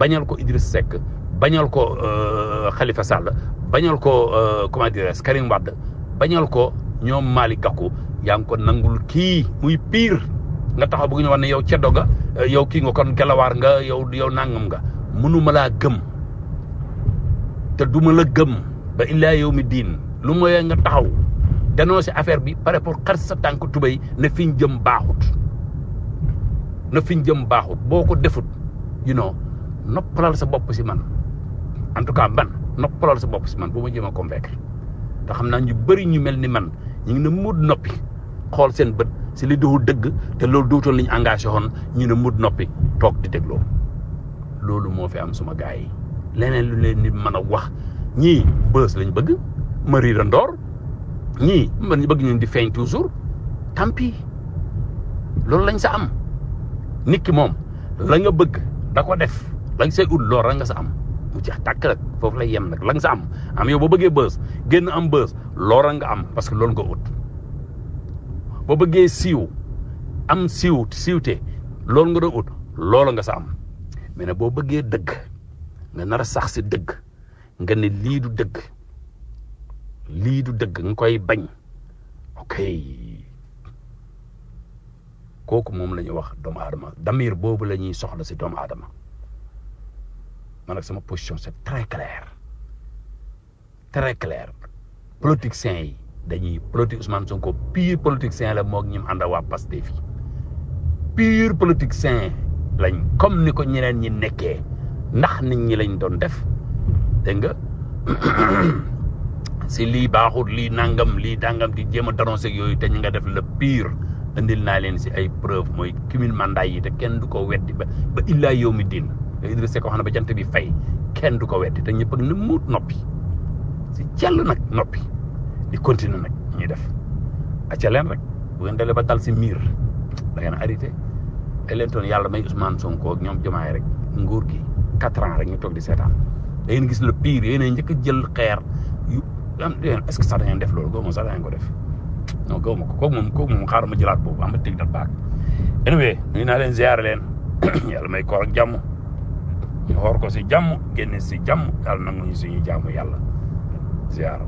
bañal ko Idriss Seck bañal ko euh, Khalifa Sall bañal ko euh, comment dirais Karim Wade bañal ko ñoom Malick Gakou yaa ngi ko nangul kii muy pire nga taxaw bëgg ñu wax ne yow ceddo nga euh, yow kii nga kon gelawaar nga yow yow nangam nga mënuma laa gëm te duma la gëm ba illaa yow mi diin lu mooy nga taxaw dénoncé affaire bi pare pour xar sa tànk tubéy ne fi ñu jëm baaxut na fi ñu jëm baaxut boo ko defut you know noppalal sa bopp si man en tout cas man noppalal sa bopp si man bu ma jëm a convaincre te xam naa ñu bëri ñu mel ni man ñu ngi ne mud noppi xool seen bët si li duhul dëgg te loolu duutoon li ñu engagé woon ñu ne mud noppi toog di dégloo loolu moo fi am suma gars yi leneen lu leen nit mën a wax ñii bës lañ bëgg ma riira ndoor ñii man ñu bëgg ñu di feeñ toujours tant pis loolu lañ sa am nit ki moom la nga bëgg da ko def la nga say ut loolu la nga sa am mu jeex tàkk rek foofu lay yem nag la nga sa am am yow boo bëggee bës génn am bës loola nga am parce que loolu nga ut boo bëggee siiw am siiw siiwte loolu nga doon ut loola nga sa am mais nag boo bëggee dëgg nga nar a sax si dëgg nga ne lii du dëgg lii du dëgg nga koy bañ ok kooku moom la ñuy wax doomu aadama damir boobu la ñuy soxla si doomu aadama man nag sama position c'est très clair très clair politiciens yi dañuy politique Ousmane Sonko pire politicien la moog ñim ànd waa Pastef yi pire politicien lañ comme ni ko ñeneen ñi nekkee ndax nit ñi lañ doon def dégg nga si lii baaxut lii nangam lii dangam di jéem a dénoncer yooyu te ñu nga def le pire indil naa leen si ay preuve mooy cumul mandat yi te kenn du ko weddi ba ba illaa yow mi din Idrissa Seck wax na ba jant bi fay kenn du ko weddi te ñëpp ak ni muut noppi si cell nag noppi di continuer nag ñuy def acca leen rek bu ngeen dalee ba dal si miir da ngeen arrêté ay leen toon yàlla may Ousmane Sonko ak ñoom jomaay rek nguur gi quatre ans rek ñu toog di seetaan da ngeen gis le pire yéen a njëkk a jël xeer yu am est-ce que sax da ngeen def loolu góob moom sax da ngeen ko def non góob ma ko kooku moom kooku moom xaaral ma jëlaat boobu am na teg dat baak anyway nuyu naa leen ziare leen yàlla may koor ak jàmm ñu xoor ko si jàmm génne si jàmm yàlla nangu ñu suñu jàmm yàlla ziare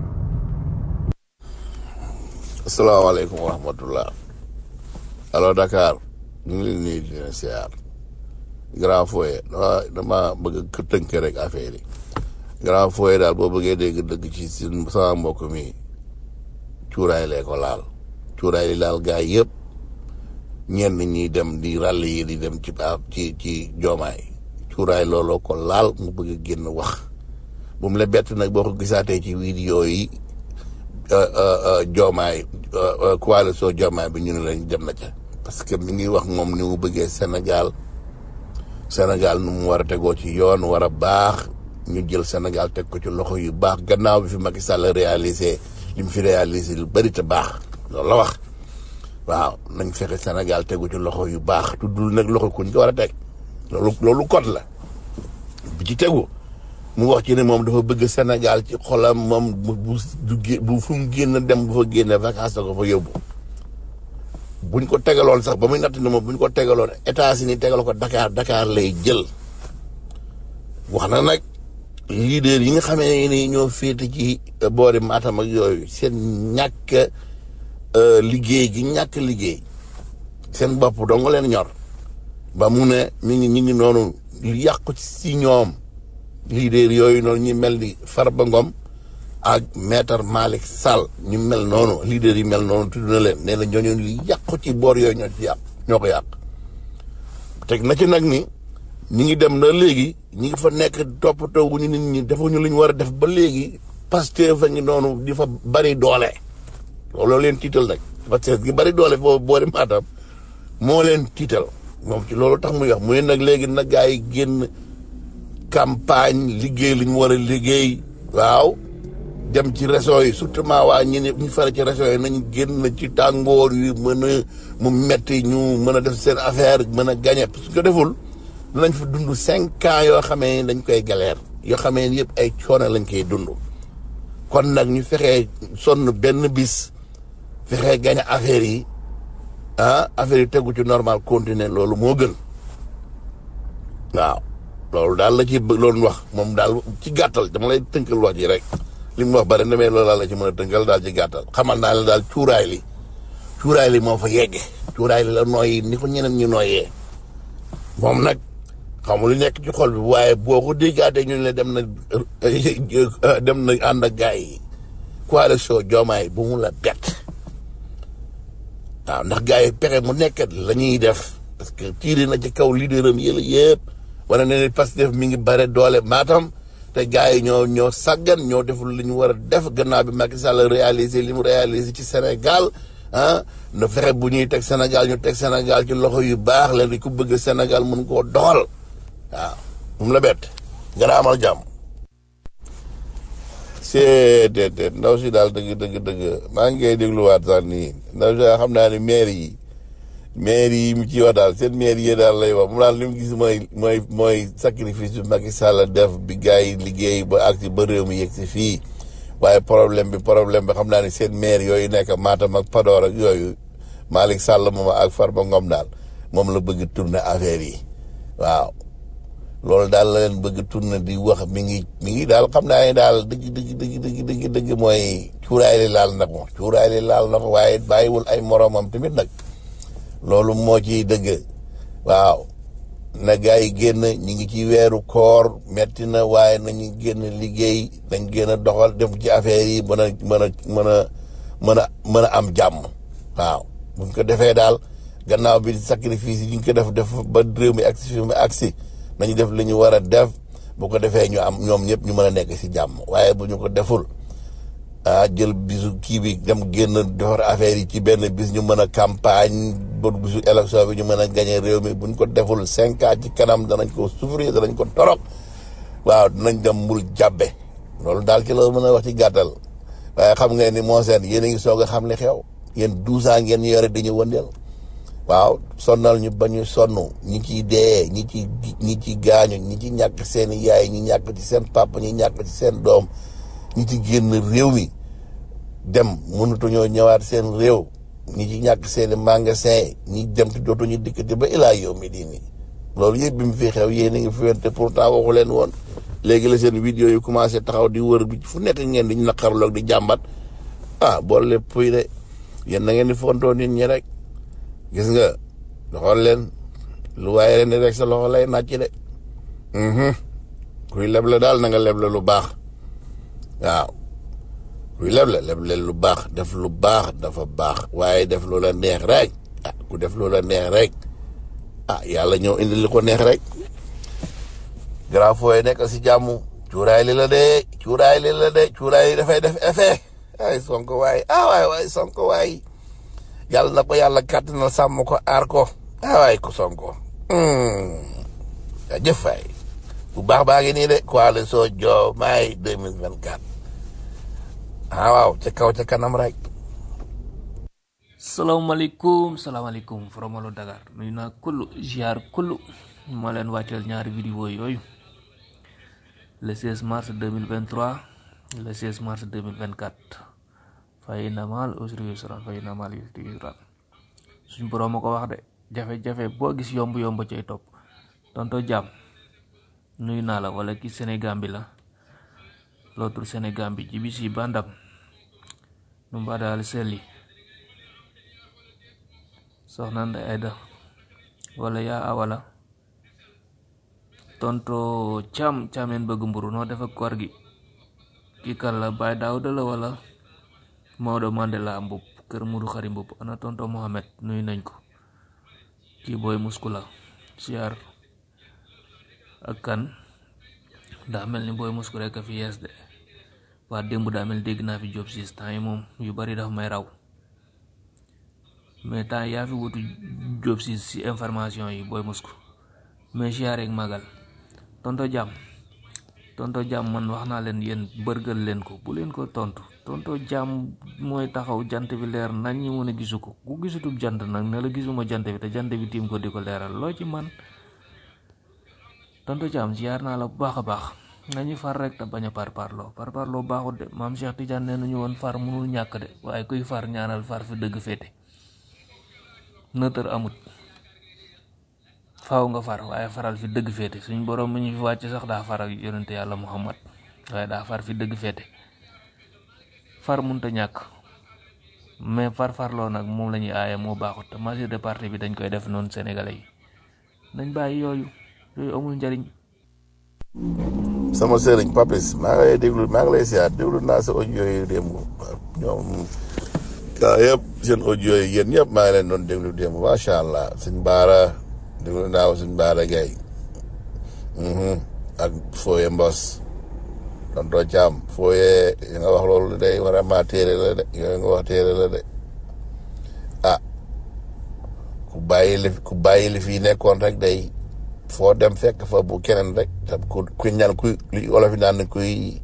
asalaamaaleykum wa rahmatullah allo Dakar ñu ngi leen nuyu di leen siyaar grand foyer dama dama bëgg a tënk rek affaire yi grand foyer daal boo bëggee dégg dëgg ci si sama mbokk mi cuuraay lee ko laal cuuraay li laal gaay yëpp ñenn ñi dem di ràll yi di dem ci ci ci joomaay cuuraay looloo ko laal mu bëgg a génn wax bu mu la bett nag boo ko gisaatee ci vidéo yi joomaay coalition joomaay bi ñu ne lañ dem na ca parce que mi ngi wax moom ni mu bëggee Sénégal Sénégal nu mu war a tegoo ci yoon war a baax ñu jël Sénégal teg ko ci loxo yu baax gannaaw bi fi Macky Sall réalisé li mu fi réalisé lu bëri te baax loolu la wax waaw nañ fexe Sénégal tegu ci loxo yu baax tuddul nag loxo kuñ ko war a teg loolu loolu code la bi ci tegu mu wax ci ne moom dafa bëgg Sénégal ci xolam moom bu bu bu fu mu génn dem bu fa génne vacances ko fa yóbbu buñ ko tegaloon sax ba muy natt ne moom buñ ko tegaloon États-Unis tegal ko Dakar Dakar lay jël wax na nag leader yi nga xamee ni ñoo féete ci boori Matam ak yooyu seen ñàkk liggéey gi ñàkk liggéey seen bopp dong leen ñor ba mu ne mi ngi ñu ngi noonu yàqu si ñoom leader yooyu noonu ñu mel ni Farba Ngom ak maître Malick Sall ñu mel noonu leader yi mel noonu tudd na leen nee na ñooñu li yàqu ci boor yooyu ñoo ci yàq ñoo ko yàq teg na ci nag ni ñi ngi dem na léegi ñi ngi fa nekk toppatoo wu ñu nit ñi defuñu li ñu war a def ba léegi Pastef fa ngi noonu di fa bari doole loolu leen tiital nag Pastef gi bari doole foofu boori Matam moo leen tiital moom ci loolu tax muy wax muy nag léegi nag gaa yi génn campagne liggéey li ñu war a liggéey waaw dem ci réseau yi surtout waa ñi ne ñu fare ci réseau yi nañ génn ci tàngoor yi mën a mu metti ñu mën a def seen affaire mën a gagné parce que deful danañ fa dund cinq ans yoo xamee dañ koy galère yoo xamee yëpp ay coono lañ koy dund kon nag ñu fexee sonn benn bis fexee gagné affaire yi ah affaire yi tegu ci normal continuer loolu moo gën waaw loolu daal la ci bë- loon wax moom daal ci gàttal dama lay tënkal wax ji rek li mu wax bari na mais loolu daal la ci mën a tënkal daal ci gàttal xamal naa la daal cuuraay li cuuraay li moo fa yegge cuuraay li la nooyi ni ko ñeneen ñu nooyee moom nag xamul lu nekk ci xol bi waaye boo ko déggaatee ñu ne dem na dem na ànd ak gars yi coalition Diomaye bu mu la bett waaw ndax gars yi pexe mu nekkat la ñuy def parce que tiiri na ci kaw leader am yëla yëpp wane na ne Pastef mi ngi bare doole maatam te gars yi ñoo ñoo sàggan ñoo deful li ñu war a def gannaaw bi Macky Sall réalisé li mu réalisé ci Sénégal ah na fexe bu ñuy teg Sénégal ñu teg Sénégal ci loxo yu baax leen di ku bëgg Sénégal mun koo doxal waaw mu la bett nga amal jàmm. c'est déedéet ndaw si daal dëgg dëgg dëgg maa ngi koy dégluwaat sax nii ndaw si daal xam naa ne maire yi maire yi mu ci wax daal seen maire yi daal lay wax mu daal li mu gis mooy mooy mooy sacrifice bi Macky Sall def bi gars yi liggéey ba ak si ba réew mi yegg si fii waaye problème bi problème bi xam naa ne seen maire yooyu nekk Matam ak Podor ak yooyu Malick Sall moom ak Farba Ngom daal moom la bëgg tourner affaire yi waaw loolu daal la leen bëgg tourner di wax mi ngi mi ngi daal xam naa ne daal dëgg dëgg dëgg dëgg dëgg dëgg mooy cuuraay li laal na ko cuuraay li laal na ko waaye bàyyiwul ay moromam tamit nag loolu moo ciy dëgg waaw na gars yi génn ñi ngi ci weeru koor metti na waaye nañu génn liggéey dañ génn a doxal dem ci affaire yi mën a mën a mën a mën a mën a am jàmm waaw buñ ko defee daal gannaaw bi sacrifice yi ñu ngi ko def def ba réew mi agsi fi mu agsi nañu def li ñu war a def bu ko defee ñu am ñoom ñëpp ñu mën a nekk si jàmm waaye bu ñu ko deful ah jël bisu kii bi dem génn defar affaire yi ci benn bis ñu mën a campagne ba bisu élection bi ñu mën a gagné réew mi bu ñu ko deful cinq ans ci kanam danañ ko souffrir danañ ko torop waaw dinañ dem mbul jàbbe loolu daal ci la mën a wax ci gàttal waaye xam ngeen ni moo seen yéen a ngi soog a xam li xew yéen douze ans ngeen ñu yore di ñu wëndeel waaw sonnal ñu ba ñu sonn ñi ciy dee ñi ci ñi ci gaañu ñi ci ñàkk seen yaay ñi ñàkk ci seen papa ñi ñàkk ci seen doom ñi ci génn réew mi dem mënatuñoo ñëwaat seen réew ñi ci ñàkk seen i magasin ñi dem te dootuñu dikkati ba ilaa yow mi di nii loolu yëpp bi mu fi xew yéen a ngi fi wente pourtant waxu leen woon léegi la seen vidéo yi commencé taxaw di wër bi fu nekk ngeen di naqarloog di jàmbat ah boole lépp puy de yéen na ngeen di fontoo nit ñi rek gis nga doxal leen lu waaye ren rek sa loxo lay nàcc de kuy leble daal na nga leble lu baax waaw kuy leble leble lu baax def lu baax dafa baax waaye def lu la neex rek ah ku def lu la neex rek ah yàlla ñëw indi li ko neex rek grand fooy nekk si jàmm cuuraay li la de cuuraay li la de cuuraay li dafay def effet ay sonko waay ah waay waay sonko waay yàlla na ko yàlla kàttanal sàmm ko aar ko ah waay ko sonko jëf waay bu baax baa ngi nii de coalition Diomaye 2024 ah waaw ca kaw ca kanam rek salaamaaleykum salaamaaleykum Fromalo Dakar nuyu naa kullu ziar kullu moo leen wàcceel ñaari vidéo yooyu le 16 mars 2023 le 16 mars 2024 fay na maal usri yusran fay na maal usri yusran suñ borom ma ko wax de jafe-jafe boo gis yomb yomb cay topp tonto jàmm nuyu naa la wala ki Sénégal bi la l'autre Sénégal bi jibi si bandam nu mbadaal selli soxna Ndeye Aida wala yaa awala tonto cam camen bëgg mburu noo def ak koor gi kii kan la Baye Daouda la wala Maodo Mandela mbub kër Mudu Xari mbub ana tonto Mohamed nuyu nañ ko kii booy muskula siyaar ak kan daa mel ni booy musku rek a fi yees de waa démb daa mel dégg naa fi job siis temps yi moom yu bari dafa may raw mais temps yaa fi wutu job siis si information yi booy musku mais siyaar ak magal tonto jàmm tonto jàmm man wax naa leen yéen bërgal leen ko bu leen ko tontu tonto jàmm mooy taxaw jant bi leer nañ ñi mën a gisu ko ku gisutub jant nag ne la gisuma jant bi te jant bi tiim ko di ko leeral loo ci man tonto jàmm ziar naa la bu baax a baax nga ñu far rek te bañ a par parloo par parloo baaxut de maam Cheikh Tidiane nee nañu woon far mënul ñàkk de waaye kuy far ñaanal far fi dëgg féete nëtër amut faaw nga far waaye faral fi dëgg féete suñ borom mi ñu fi wàcc sax daa far ak yonente yàlla muhammad waaye daa far fi dëgg féete far munta ñàkk mais far farloo nag moom la ñuy aaye moo baaxut te majeur de parti bi dañ koy def noonu sénégalais yi nañ bàyyi yooyu yooyu amul njariñ sama sëriñ papis maa ngi lay déglu maa ngi lay siyaat déglu naa sa audio yooyu démb ñoom gaa yëpp seen audio yi yéen ñëpp maa ngi leen doon déglu démb macha allah suñ baara déglu naa ko suñ baara gay ak fooye mbos don doo caam fooye yi nga wax loolu day vraiment téere la de yooyu nga wax téere la de ah ku bàyyi li ku bàyyi li fii nekkoon rek day foo dem fekk fa bu keneen rek te ku ku ñaan kuy li olof yi naan kuy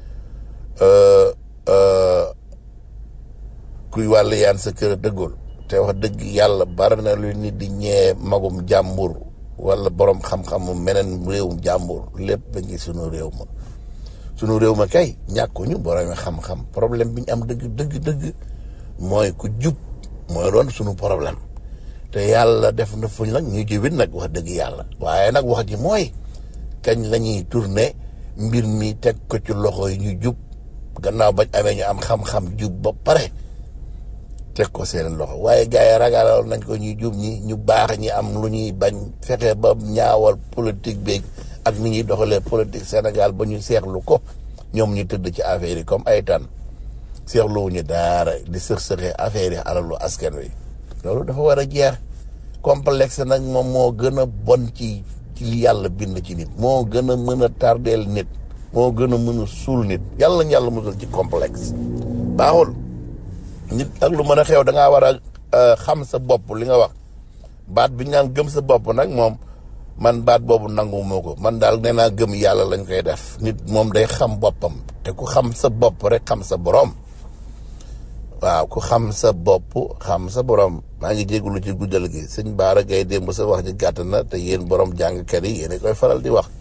kuy wàll yaan sa kër dëggul te wax dëgg yàlla bari na lu nit di ñee magum jàmbur wala borom xam-xamu meneen réewum jàmbur lépp ba ngi sunu réew ma sunu réew ma kay ñàkkuñu borom xam-xam problème bi ñu am dëgg dëgg dëgg mooy ku jub mooy doon sunu problème te yàlla def na fuñ nag ñu jubit nag wax dëgg yàlla waaye nag wax ji mooy kañ la ñuy tourné mbir mi teg ko ci loxo yi ñu jub gannaaw bañ amee ñu am xam-xam jub ba pare teg ko seen loxo waaye gars yi ragalal nañ ko ñuy jub ñi ñu baax ñi am lu ñuy bañ fexe ba ñaawal politique beeg ak ni ñuy doxalee politique Sénégal ba ñu seexlu ko ñoom ñu tëdd ci affaire yi comme ay tan seexluwuñu daara di sëx-sëxee affaire yi alalu askan wi loolu dafa war a jeex complexe nag moom moo gën a bon ci ci li yàlla bind ci nit moo gën a mën a tardeel nit moo gën a mën a suul nit yàlla yàlla musal ci complexe baaxul nit ak lu mën a xew da ngaa war a xam sa bopp li nga wax baat bi ñu naan gëm sa bopp nag moom man baat boobu nangu moo ko man daal nee naa gëm yàlla lañ koy def nit moom day xam boppam te ku xam sa bopp rek xam sa borom waaw ku xam sa bopp xam sa borom maa ngi jégalu ci guddal gi sëñ Baara Gaye démb sa wax ji gàtt na te yéen borom jàngkat yi yéen a koy faral di wax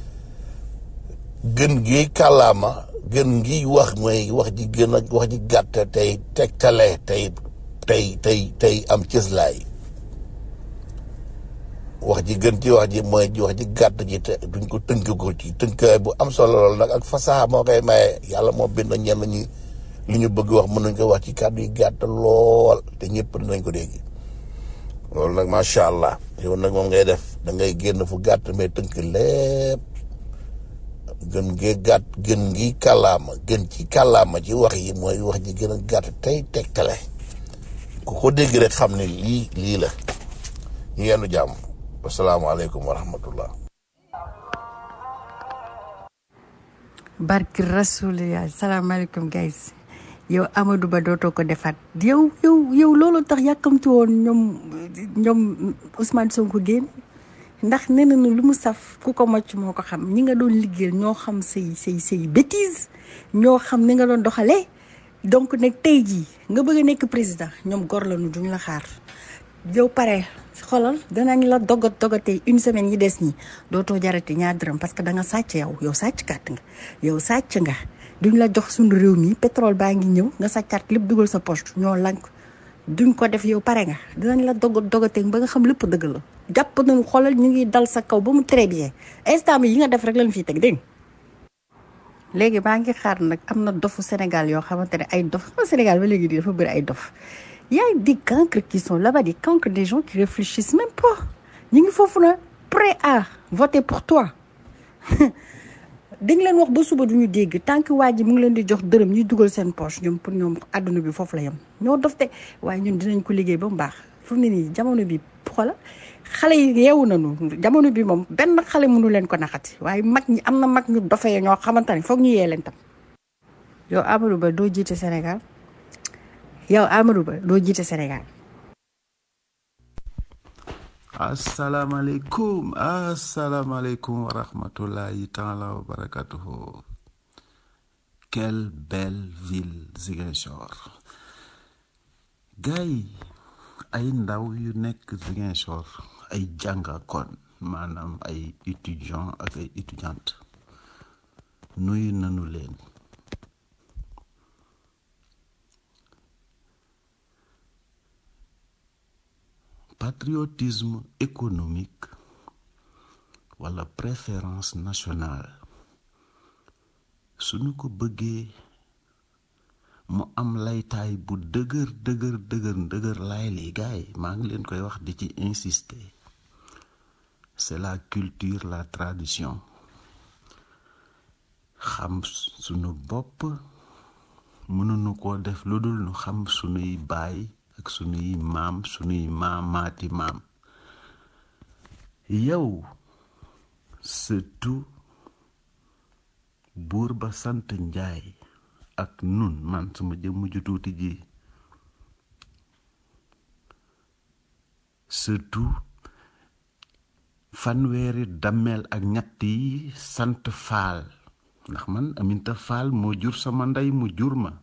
gën gi kàllaama gën gi wax mooy wax ji gën a wax ji gàtt tey tegtale tey tey tey tey am cëslaay wax ji gën ci wax ji mooy wax ji gàtt ji te duñ ko tënk ko ci tënkaay bu am solo lool nag ak fasaxa moo koy maye yàlla moo bind ñenn ñi li ñu bëgg wax mën nañ ko wax ci kàddu yi gàtt lool te ñëpp dinañ ko dégg loolu nag macha allah yow nag moom ngay def da ngay génn fu gàtt mais tënk lépp gën gee gàtt gën gi kàllaama gën ci kàllaama ci wax yi mooy wax ji gën a gàtt tey tegtale ku ko dégg rek xam ne lii lii la ñu yendu jàmm wasalaamaaleykum wa rahmatullah barki rasulillah salaamaaleykum guys yow Amadou Ba dootoo ko defaat yow yow yow loolu tax yàkkamti woon ñoom ñoom Ousmane Sonko génn ndax nee nañu lu mu saf ku ko mocc moo ko xam ñi nga doon liggéeyal ñoo xam say say say bêtise ñoo xam ni nga doon doxalee donc nag tey jii nga bëgg a nekk président ñoom gor la nu duñ la xaar yow pare xoolal danañ la dogat dogatee une semaine yi des ñi dootoo jarati ñaar dërëm parce que da nga sàcc yow yow sàcc kat nga yow sàcc nga duñ la jox suñu réew mi pétrole baa ngi ñëw nga sàccaat lépp dugal sa poche ñoo lank duñ ko def yow pare nga dinañ la dogat dogatee ba nga xam lépp dëgg la jàpp nañu xoolal ñu ngi dal sa kaw ba mu très bien instant bi yi nga def rek lañ fiy teg dégg léegi maa ngi xaar nag am na dofu Sénégal yoo xamante ne ay dof xam Sénégal ba léegi di dafa bëri ay dof y a des cancres qui sont là-bas des cancres des gens qui réfléchissent même pas ñu ngi foofu na prêt à voter pour toi dañ leen wax ba suba duñu dégg tant que waa ji mu ngi leen di jox dërëm ñuy dugal seen poche ñoom pour ñoom àdduna bi foofu la yem ñoo dof te waaye ñun dinañ ko liggéey ba mu baax fu mu ne nii jamono bi xoola xale yi yeewu nañu jamono bi moom benn xale mënu leen ko naxati waaye mag ñi am na mag ñu dofee ñoo xamante ne foog ñu yee leen tam yow Amadou Ba doo jiite Sénégal yow Amadou Ba doo jiite Sénégal asalaamaaleykum asalaamaaleykum wa rahmatullahi taala wa barakatuhu quelle belle ville Ziguinchor gars yi ay ndaw yu nekk Ziguinchor ay jàngakoon maanaam ay étudiant ak ay étudiante nuyu nanu leen patriotisme économique walla préférence nationale suñu ko bëggee mu am laytaay bu dëgër dëgër dëgër dëgër laay li gaay maa ngi leen koy wax di ci insister c'est la culture la tradition xam sunu bopp mënuñu koo def lu dul nu xam sunuy baay ak sunuy maam sunuy maamaati maam yow surtout buur ba sant njaay ak nun man sama jëmm ju tuuti ji surtout fanweeri dammeel ak ñett yi sant faal ndax man aminta faal moo jur sama ndey mu jur ma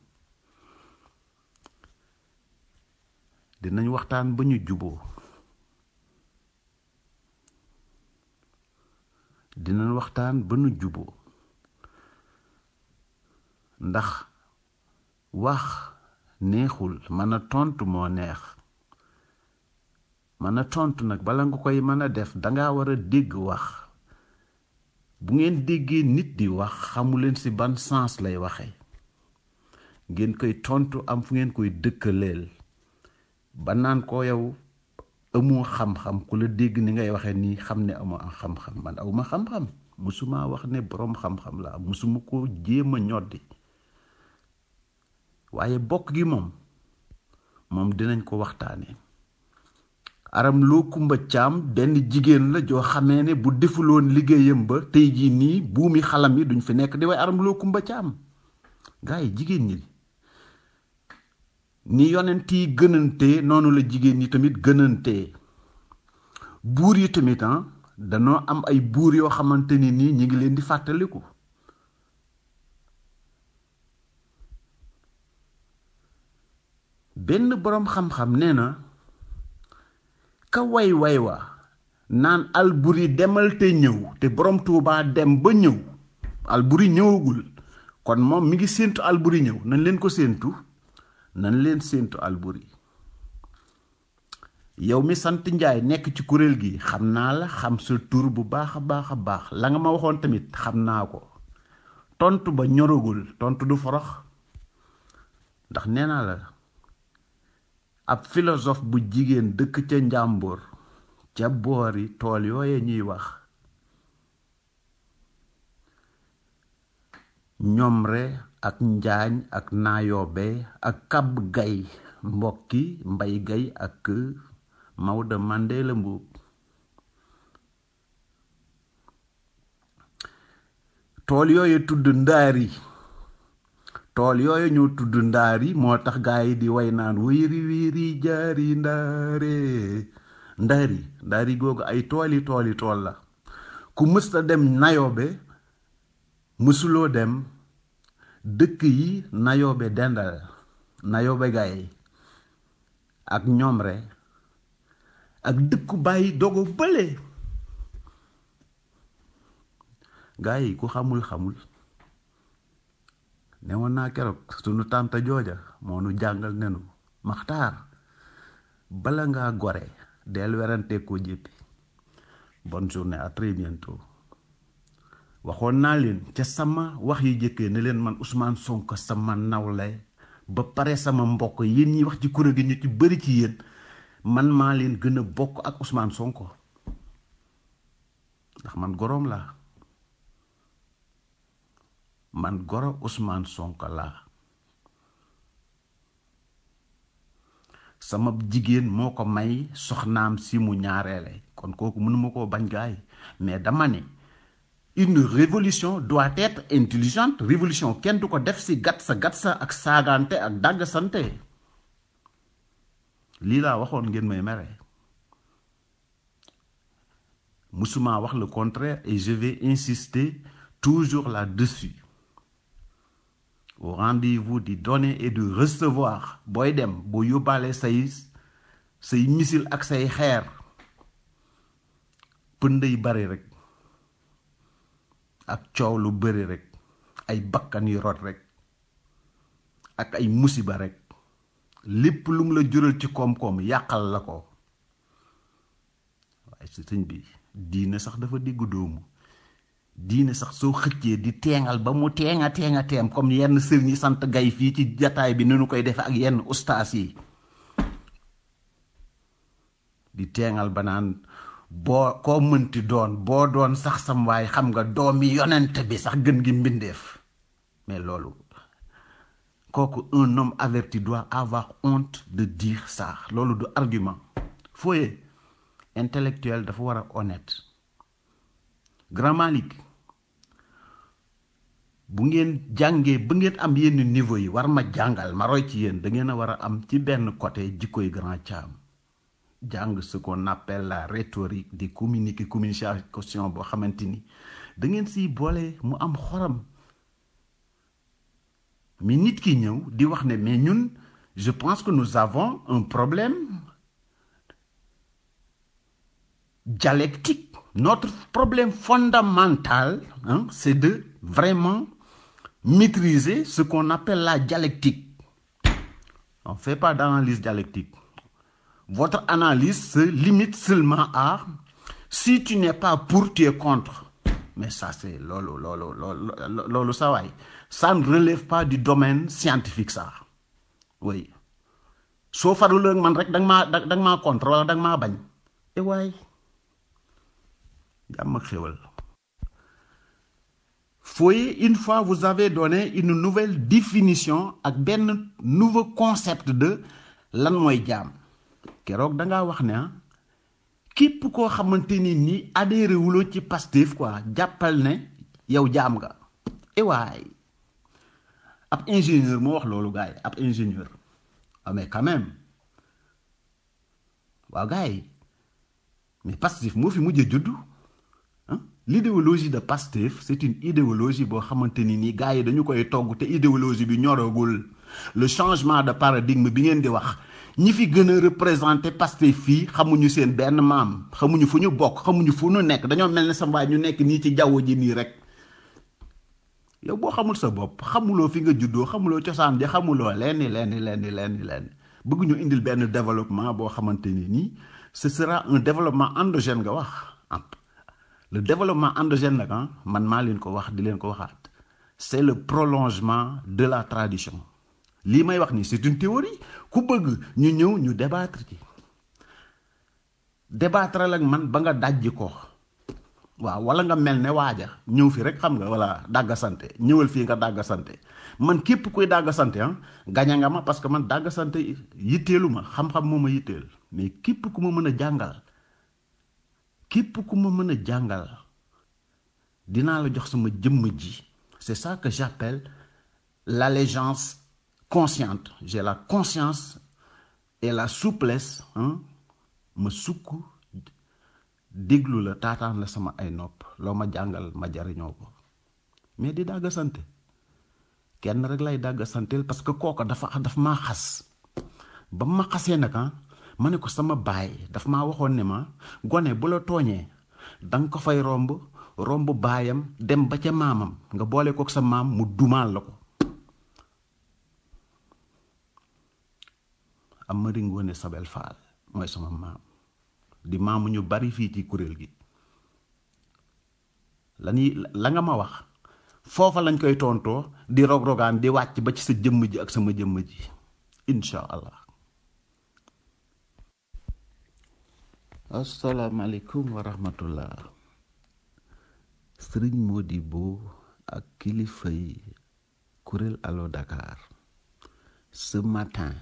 dinañ waxtaan ba ñu juboo dinañ waxtaan ba ñu juboo ndax wax neexul mën a tontu moo neex mën a tontu nag bala nga koy mën a def danga war a dégg wax bu ngeen déggee nit di wax xamuleen ci ban sens lay waxe ngeen koy tontu am fu ngeen koy dëkkaleel ba naan ko yow amoo xam-xam ku la dégg ni ngay waxe nii xam ne amoo am xam-xam man awma xam-xam musuma wax ne boroom xam-xam la musuma ko jéem a ñoddi waaye bokk gi moom moom dinañ ko waxtaanee aram loo kumba caam benn jigéen la joo xamee ne bu defuloon liggéeyam ba tey jii nii buumi xalam yi duñ fi nekk di way aram loo kumba caam gaa yi jigéen ñi ni yonent yi gënantee noonu la jigéen ñi tamit gënantee buur yi tamit ah danoo am ay buur yoo xamante ni nii ñi ngi leen di fàttaliku benn boroom xam-xam nee na ka way way wa naan alburi demal te ñëw te boroom tuubaa dem ba ñëw alburi ñëwagul kon moom mi ngi séentu alburi ñëw nañ leen ko séentu nañ leen séentu alburi yow mi sant njaay nekk ci kuréel gi xam naa la xam sa tur bu baax a baax a baax la nga ma waxoon tamit xam naa ko tontu ba ñoragul tontu du forox ndax nee naa la ab philosophe bu jigéen dëkk ca njàmbur ca boori tool yooye ñuy wax ñomre ak njaañ ak naayobe ak kab gay mbokki mbay gay ak Maodo Mandela Mbuub tool yooyu tudd ndaari tool yooyu ñoo tudd ndaari moo tax gaa yi di way naan wéeri wéeri jaari ndaare ndaari ndaari googu ay tooli tooli tool la ku mësta dem nayobe mësuloo dem dëkk yi nayobe dendal nayobe gaay ak ñoomre ak dëkku bàyyi dogo bële gaa yi ku xamul xamul ne woon naa keroog sunu tànta jooja moo nu jàngal nenu maxtaar bala ngaa gore del werante ko jéppi bonne journée à très bientôt waxoon naa leen ca sama wax yi jëkkee ne leen man Ousmane Sonko sama nawle ba pare sama mbokk yéen ñi wax ci kuréel gi ñu ci bëri ci yéen man maa leen gën a bokk ak Ousmane Sonko ndax man goroom laa man goro Ousmane Sonko laa sama jigéen moo ko may soxnaam si mu ñaareele kon kooku mënuma koo bañ gaay mais dama ne une révolution doit être intelligente révolution kenn du ko def si gat sa gat sa ak saagante ak dàgg sante lii laa waxoon ngeen may mere musuma wax le contraire et je vais insister toujours là-dessus au rendez-vous di donner et de recevoir booy dem boo yóbbaale say say misil ak say xeer pënd yi bari rek ak coow lu bari rek ay bakkan yu rot rek ak ay musiba rek lépp lu mu la jural ci koom-koom yàqal la ko waaye si sëñ bi diine sax dafa diggu doomu diine sax soo xëccee di teengal ba mu teenga teenga teem comme yenn sëriñ yi sant gay fii ci jataay bi ni nu koy defe ak yenn ustaas yi di teengal ba naan boo koo mënti doon boo doon sax sam waay xam nga doomi yonent bi sax gën gi mbindeef mais loolu kooku un homme averti doit avoir honte de dire ça loolu du argument fooye intellectuel dafa war a honnête grand Malick bu ngeen jàngee ba ngeen am yenn niveau yi war ma jàngal ma roy ci yéen da ngeen a war a am ci benn côté jikkoy grand Thiam jàng ce qu'on appelle la rhétorique di communiquer communication boo xamante ni da ngeen siy boole mu am xoram mais nit ki ñëw di wax ne mais ñun je pense que nous avons un problème dialectique notre problème fondamental hein, c'est de vraiment maîtriser ce qu'on appelle la dialectique on ne fait pas d'analyse dialectique votre analyse se limite seulement à si tu n'es pas pour tu es contre mais ça c'est lolo lolo lolo lolo ça waay ça ne relève pas du domaine scientifique ça oui soo farul ak man rek da nga maa da nga maa contre wala da nga maa bañ e waay jàmm ak xéwal Foyer, une fois vous avez donné une nouvelle définition ak benn nouveau concept de lan mooy jaam keroog da ngaa wax ne ah képp koo xamante ni ni adhéré wuloo ci Pastef quoi jàppal ne yow jaam nga e waay ab ingénieur moo wax loolu gars yi ab ingénieur ah mais quand même waaw gars yi mais Pastef moo fi mujjee juddu l'idéologie de Pastef c'est une idéologie boo xamante ni nii gars yi dañu koy togg te idéologie bi ñoragul le changement de paradigme bi ngeen di wax ñi fi gën a représenté Pastef fii xamuñu seen benn maam xamuñu fu ñu bokk xamuñu fu ñu nekk dañoo mel ne sa mbaay ñu nekk nii ci jaww ji nii rek yow boo xamul sa bopp xamuloo fi nga juddoo xamuloo cosaan ji xamuloo lenn lenn lenn lenn lenn bëgg ñu indil benn développement boo xamante ni nii ce sera un développement endogène nga wax le développement endogène nag man maa leen ko wax di leen ko waxaat c'est le prolongement de la tradition lii may wax nii c'est une théorie ku bëgg ñu ñëw ñu débattre ci débattre ak man ba nga dajji ko waaw wala nga mel ne waaja ñëw fi rek xam nga wala dàgga sante ñëwal fii nga dàgga sante man képp kuy dàgga sante ah gaña nga ma parce que man dàgga sante yitteelu ma xam-xam moo ma yitteel mais képp ku ma mën a jàngal képp ku ma mën a jàngal dinaa la jox sama jëmm ji c'est ça que j'appelle l'allégeance consciente j'ai la conscience et la souplesse hein ma sukk déglu la taataan la sama ay nopp loo ma jàngal ma jariñoo ko mais di dàgga sante kenn rek lay dàgga santeel parce que kooka dafa daf maa xas ba ma xasee nag ma ne ko sama baay daf maa waxoon ne ma gone bu la tooñee danga ko fay romb romb baayam dem ba ca maamam nga boole kook sa maam mu dumaal la ko am ma ringoone Sabel Faal mooy sama maam di maamu ñu bari fii ci kuréel gi lañuy la nga ma wax foofa lañ koy tontoo di rog-rogaan di wàcc ba ci sa jëmm ji ak sama jëmm ji insha allah asalaamaaleykum wa rahmatullah sëriñ Modibo ak kilifa yi kuréel Allo Dakar ce matin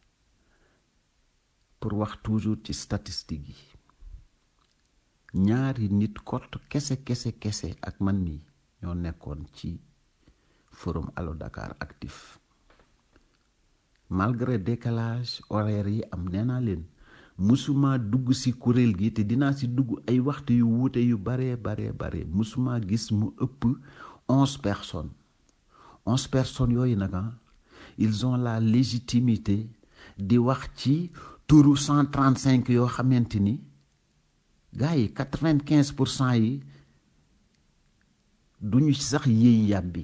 pour wax toujours ci statistique yi ñaari nit kott kese kese kese ak man mi ñoo nekkoon ci forum Allo Dakar actif malgré décalage horaire yi am nee naa leen musuma dugg ci kuréel gi te dinaa ci dugg ay waxtu yu wuute yu bare bare bare musuma gis mu ëpp onze personnes onze personnes yooyu nag ils ont la légitimité di wax ci turu cent trente cinq yoo xamante ni gars yi quatre vingt quinze pour cent yi duñu sax yéey yàbbi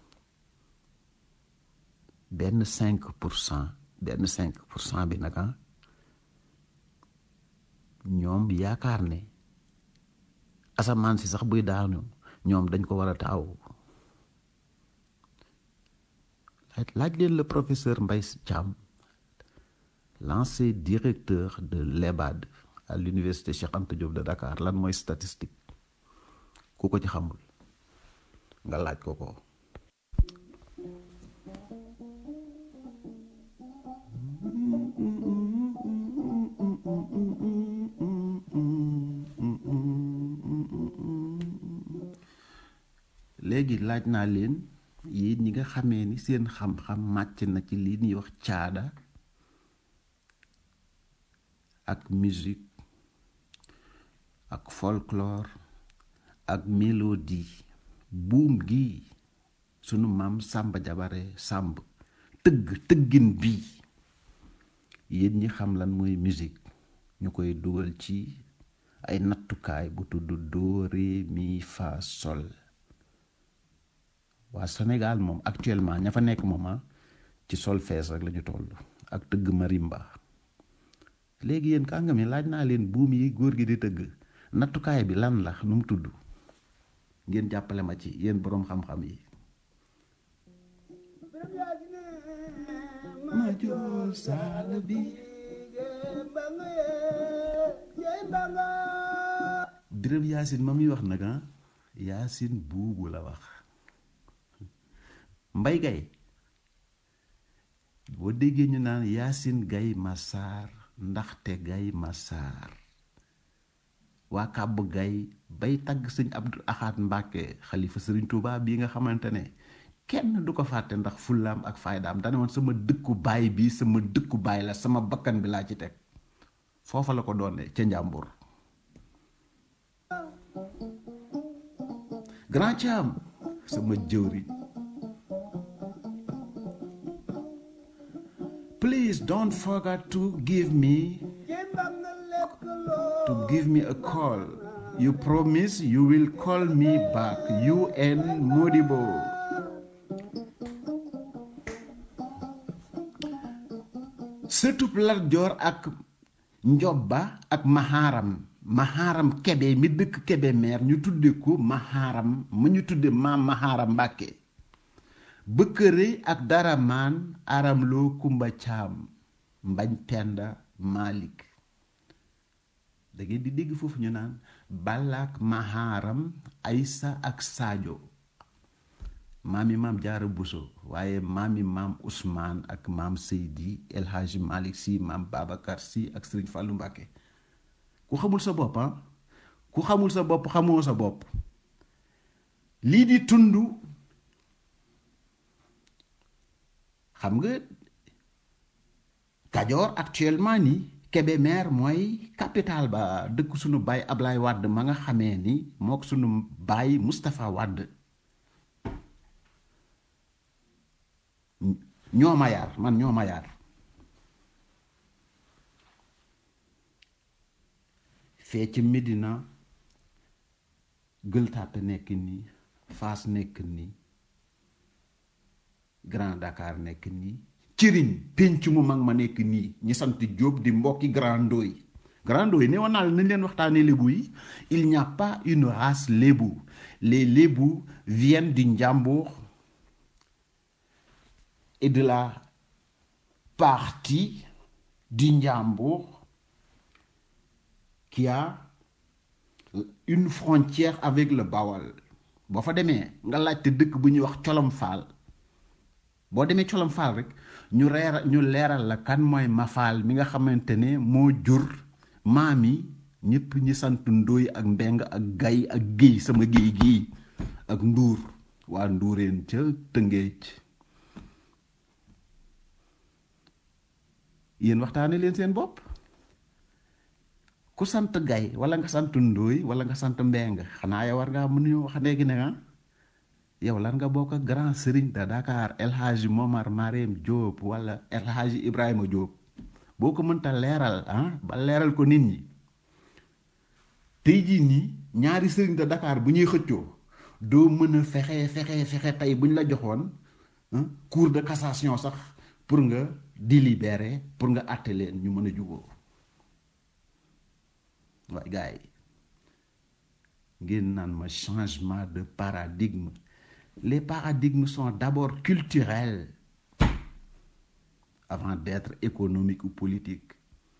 benn cinq pour cent benn cinq pour cent bi nag ñoom yaakaar ne asamaan si sax buy daanu ñoom dañ ko war a taaw laaj laaj leen le professeur Mbaye Thiam l'ancien directeur de l'EBAD à l'université Cheikh Anta Diop de Dakar lan mooy statistique ku ko ci xamul nga laaj ko ko léegi laaj naa leen yéen ñi nga xamee ni seen xam-xam màcc na ci lii ñuy wax caada ak musique ak folklore ak mélodie buum gi sunu maam Samba Jabare Samb tëgg tëggin bii yéen ñi xam lan mooy musique ñu koy dugal ci ay nattukaay bu tudd do ré mi fa sol waa Sénégal moom actuellement ña fa nekk moom ci solfège rek la ñu toll ak tëgg marimba léegi yéen kàngam yi laaj naa leen buum yi góor gi di tëgg nattukaay bi lan la nu mu tudd ngeen jàppale ma ci yéen boroom xam-xam yi ma jool saala bi Birame Yacine ma muy wax nag ah Yacine buubu la wax mbay gay boo déggee ñu naan Yacine gay Massar ndaxte gay Massar waa kàbb gay bay tagg sëñ Abdou Axaat Mbàkke xalifa sëriñ Tuubaa bii nga xamante ne kenn du ko fàtte ndax fullaam ak faydaam dane woon sama dëkku baay bi sama dëkku baay la sama bakkan bi laa ci teg foofa la ko doone ca njàmbur grand Thiam sama jëwriñ please don't forget to give me to give me a call you promise you will call me back you and Modibo surtout Lat Joor ak Njobba ak Maharam Maharam Kebe mi dëkk Kebe meer ñu tudde ko Maharam mu ñu tudde maam Maharam Mbàkke bëkkëre ak daramaan aram loo kumba caam mbañ penda malik da ngeen di dégg foofu ñu naan balaak maharam aysa ak sadio maami maam jaara buso waaye maami maam ousmane ak maam seydi el hadji malik si maam babacar si ak sëriñ fàllu mbàkke ku xamul sa bopp ah ku xamul sa bopp xamoo sa bopp lii di tund xam nga Kajoor actuellement ni Kébémer mooy capital ba dëkk sunu baay Ablaye Wade ma nga xamee ni mook sunu baay Moustapha Wade ñoo ma yar man ñoo ma yar fee ci Medina Gueule Tapée nekk nii Fass nekk nii Grand Dakar nekk nii cëriñ pénc mu mag ma nekk nii ñi sant Jóob di mbokki Grand Ndoye Grand Ndoye ne woon naa la nañ leen waxtaanee lébu yi il n'y a pas une race lébu les lébu viennent du Njàmbur et de la partie du Njàmbur qui a une frontière avec le Bawal boo fa demee nga laajte dëkk bu ñuy wax Colom Faal boo demee colom faal rek ñu reer ñu leeral la kan mooy mafaal mi nga xamante ne moo jur maam yi ñëpp ñi sant ndóoy ak mbeng ak gay ak géy sama géy gii ak nduur waa nduureen ca tëngéej yéen waxtaane leen seen bopp ku sant gay wala nga sant ndóoy wala nga sant mbeng xanaa yow war ngaa mën ñu wax léegi ne ah yow lan nga bokk ak grand sëriñ de Dakar El Hadji Momar Marème Diop wala El Hadji Ibrahima Diop boo ko mënta leeral ah ba leeral ko nit ñi tey jii nii ñaari sëriñ de Dakar bu ñuy xëccoo doo mën a fexe fexe fexe tey bu ñu la joxoon cour de cassation sax pour nga délibérer pour nga àtte leen ñu mën a juboo waaye gars yi ngeen naan ma changement de paradigme les paradigmes sont d'abord culturels avant d'être économiques ou politiques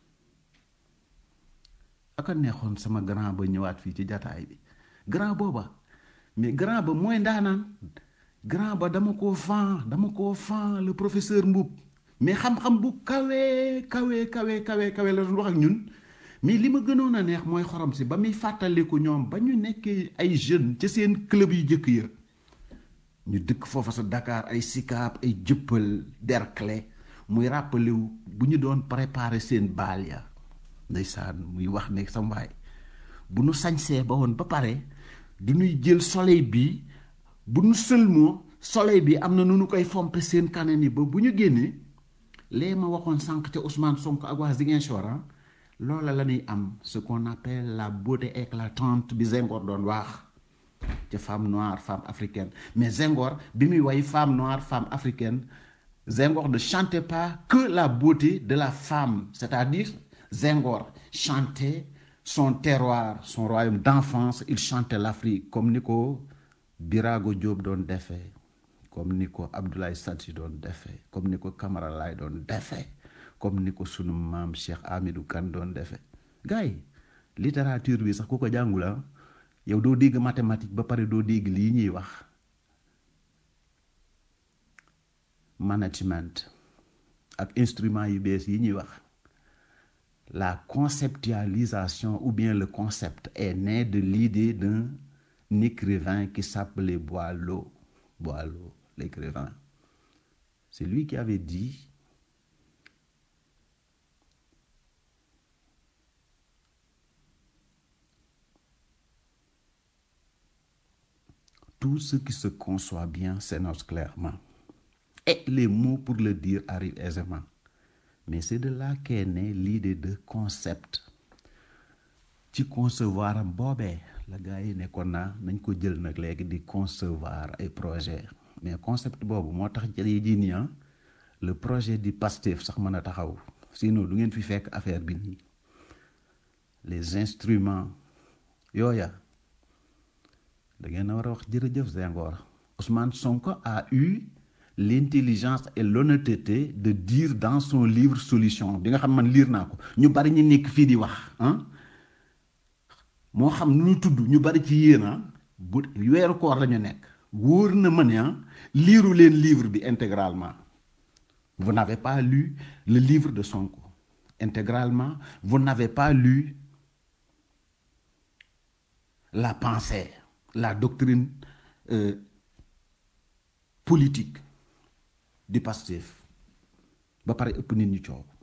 aka neexoon sama grand ba ñëwaat fii ci jataay bi grand booba mais grand ba mooy ndaanaan grand ba dama koo fan dama koo fan le professeur Mboup mais xam-xam bu kawe kawe kawe kawe kawe la doon wax ak ñun mais li ma gënoon a neex mooy xorom si ba muy fàttaliku ñoom ba ñu nekkee ay jeunes ca seen club yu jëkk ya ñu dëkk foofa sa Dakar ay Sicap ay Jëppal Derklé muy rappelé wu bu ñu doon préparer seen baal ya ndeysaan muy wax ne sa mbaay bu nu sañsee ba woon ba pare du ñuy jël soleil bi bu nu sëlmoo soleil bi am na nu nu koy fompe seen kanam yi ba bu ñu génnee lee ma waxoon sànq ca Ousmane Sonko ak waa Ziguinchor ah loola la ñuy am ce qu'on appelle la beauté éclatante bi Senghor doon wax ca femme noire femme africaine mais Senghor bi muy way femme noire femme africaine Senghor ne chantait pas que la beauté de la femme c'est-à-dire Senghor chantait son terroir son royaume d'enfance il chantait l'Afrique comme ni ko Birago Diop doon defee comme ni ko Abdoulaye Sadji doon defee comme ni ko Camara Laye doon defee comme ni ko sunu maam Cheikh Amidou Kane doon defee gars yi littérature bi sax ku ko jàngul ah yow doo dégg mathématique ba pare doo dégg lii ñuy wax management ak instrument yu bees yi ñuy wax la conceptualisation ou bien le concept est né de l'idée d'un écrivain qui s'appelait Boileau Boileau l'écrivain c'est lui qui avait dit tout ce qui se conçoit bien s'énonce clairement et les mots pour le dire arrivent aisément mais c'est de là qu'est née l'idée de concept ci concevoir am boobee la gars yi nekkoon naa nañ ko jël nag léegi di concevoir ay projet mais concept boobu moo tax jëlee ji nii ah le projet du Pastef sax mën a taxaw sinon du ngeen fi fekk affaire bi nii les instruments yooya da ngeen a war a wax jërëjëf Senghor Ousmane Sonko a eu l'intelligence et l'honnêteté de dire dans son livre solution bi nga xam man liir naa ko ñu bari ñu nekk fii di wax ah moo xam nu ñu tudd ñu bari ci yéen ah bu weeru koor la ñu nekk wóor na ma ne ah liiru leen livre bi intégralement vous n'avez pas lu le livre de Sonko intégralement vous n'avez pas lu la pensée la doctrine euh, politique du Pastef ba pare ëpp nit ñi coow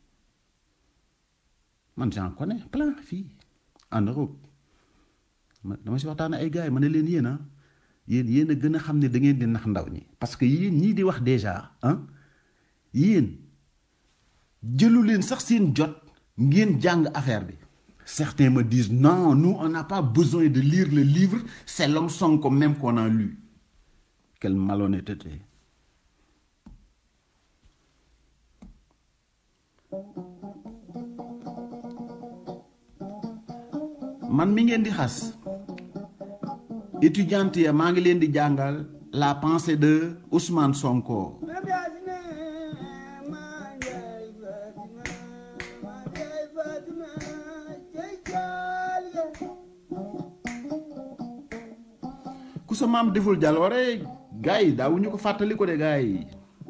man j'en connais plein fii en Europe ma dama si waxtaan ay gars yi ma ne leen yéen a yéen yéen a gën a xam ne da ngeen di nax ndaw ñi parce que yéen ñii di wax déjà ah yéen jëlu leen sax seen jot ngeen jàng affaire bi certains me disent non nous on n'a pas besoin de lire le livre c'est l'homme Sonko même qu'on a lu quelle malhonnêteté man mi ngeen di xas étudiante ya maa ngi leen di jàngal la pensée de Ousmane Sonko ku sa maam deful jaloore gars yi daawuñu ko fàttali ko de gars yi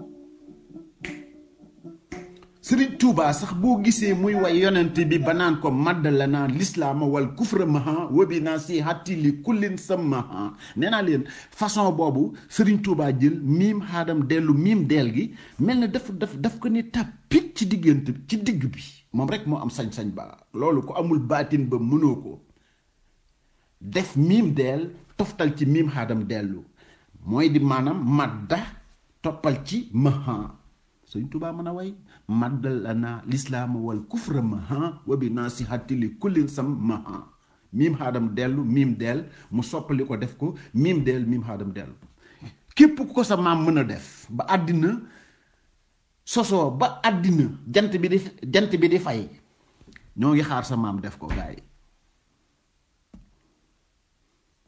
Sëriñ Tuuba sax boo gisee muy way yonent bi ba naan ko madd la naan lislaama wal kufra maha wabi naa si hatti li kullin sa maha nee naa leen façon boobu Sëriñ Tuuba jël miim xaadam dellu miim deel gi mel na daf daf daf ko ni tàppit ci diggante ci digg bi moom rek moo am sañ-sañ ba loolu ko amul baatin ba mënoo ko def miim deel toftal ci miim xaadam dellu mooy di maanaam madda toppal ci maha Sëriñ Tuuba mën a way maddal lana lislaama wal kufra maha wa bi nasihati li kullin sam maha miim xaadam dellu miim deel mu soppali ko def ko miim deel miim xaadam dellu képp ku ko sa maam mën a def ba àddina sosoo ba àddina jant bi di jant bi di fay ñoo ngi xaar sa maam def ko gaay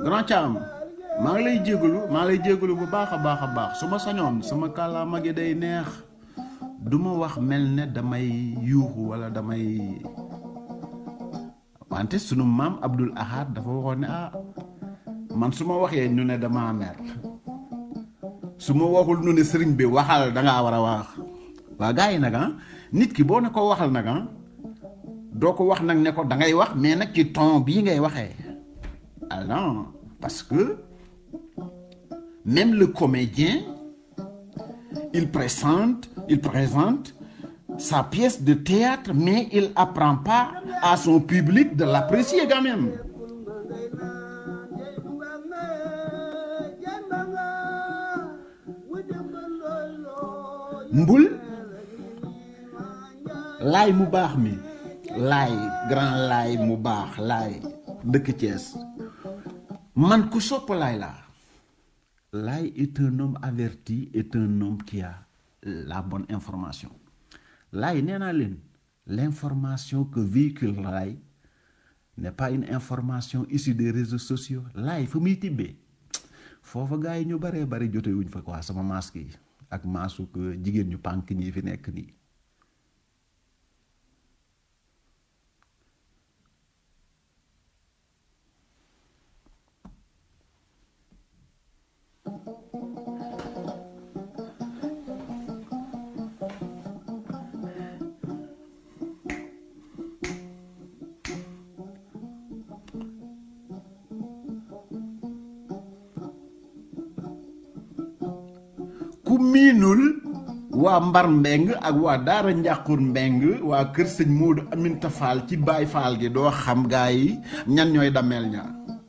grand Thiam maa ngi lay jégalu maa ngi lay jégalu bu baax a baax a baax su ma sañoon sama kàllaama gi day neex du ma wax mel ne damay yuuxu wala damay wante sunu maam Abdul Ahad dafa waxoon ne ah man su ma waxee ñu ne dama mer su ma waxul nu ne sëriñ bi waxal da ngaa war a wax waa gars yi nag ah nit ki boo ne ko waxal nag ah doo ko wax nag ne ko da ngay wax mais nag ci ton bii ngay waxee ah non parce que même le comédien il présente il présente sa pièce de théâtre mais il apprend pas à son public de l'apprécier quand même mbul laay mu baax mi laay grand laay mu baax laay dëkk Thiès man ku sopp laay laa laay est un homme averti est un homme qui a la bonne information laay nee naa leen l'information que véhicule laay n'est pas une information issue des réseaux sociaux laay fu muy tibbee foofa gars yi ñu baree bari jote wuñ fa quoi sama masque yi ak maasu que jigéen ñu pànk ñi fi nekk nii ku miinul waa mbar mbeng ak waa daara njàqur mbeng waa kër sëñ Moodu Aminta Fall ci baay Fall gi doo xam gaa yi ñan ñooy dameel ña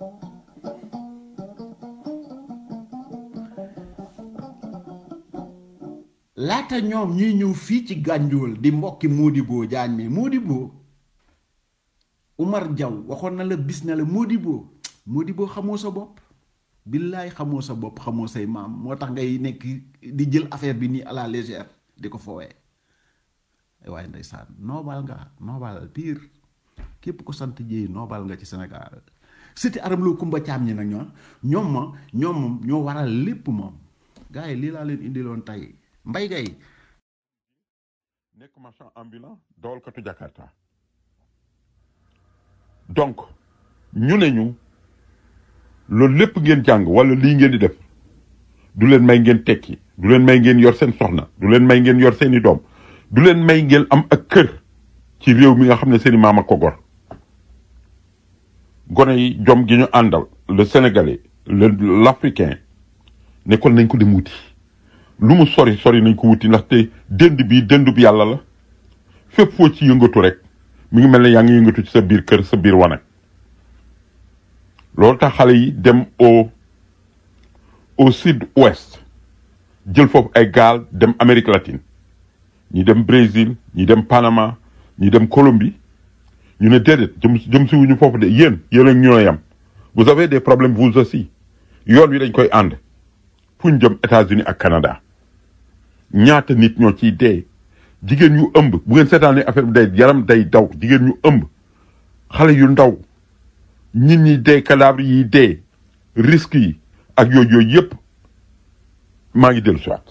laata ñoom ñuy ñëw fii ci gànjool di mbokki Modibo Jaañ mi Modibo Umar Jaw waxoon na la bis na la Modibo Modibo xamoo sa bopp billaay xamoo sa bopp xamoo say maam moo tax ngay nekk di jël affaire bi nii à la légère di ko foowee waaye ndeysaan noobal nga noobal pire képp ko sant jéey noobal nga ci Sénégal siti aram loo kumba caam ñi nag ñoo ñoom ma ñoom moom ñoo waral lépp moom gars yi lii laa leen indiloon tey mbay gay nekk marchand ambulant dawalkatu Jakarta donc ñu ne ñu loolu lépp ngeen jàng wala lii ngeen di def du leen may ngeen tekki du leen may ngeen yor seen soxna du leen may ngeen yor seeni doom du leen may ngeen am ak kër ci réew mi nga xam ne seeni maam a ko gor gone yi jom gi ñu àndal le sénégalais le l'africain nekkoon nañ ko dem wuti lu mu sori sori nañ ko wuti ndaxte dënd bi dënd bi yàlla la fépp foo ci yëngatu rek mi ngi mel ne yaa ngi yëngatu ci sa biir kër sa biir wanag loolu tax xale yi dem au au sud ouest jël foofu ay gaal dem Amérique latine ñi dem Brésil ñi dem Panama ñi dem Colombie ñu ne déedéet jëm jëm si wuñu foofu de yéen yéen ak ñoo yam vous avez des problèmes vous aussi yoon wi dañ koy ànd fu ñu jëm États-Unis ak Canada ñaata nit ñoo ciy dee jigéen ñu ëmb bu ngeen seetaanee affaire bi day yaram day daw jigéen ñu ëmb xale yu ndaw nit ñi dee cadavre yi dee risques yi ak yooyu yooyu yëpp maa ngi dellu siwaat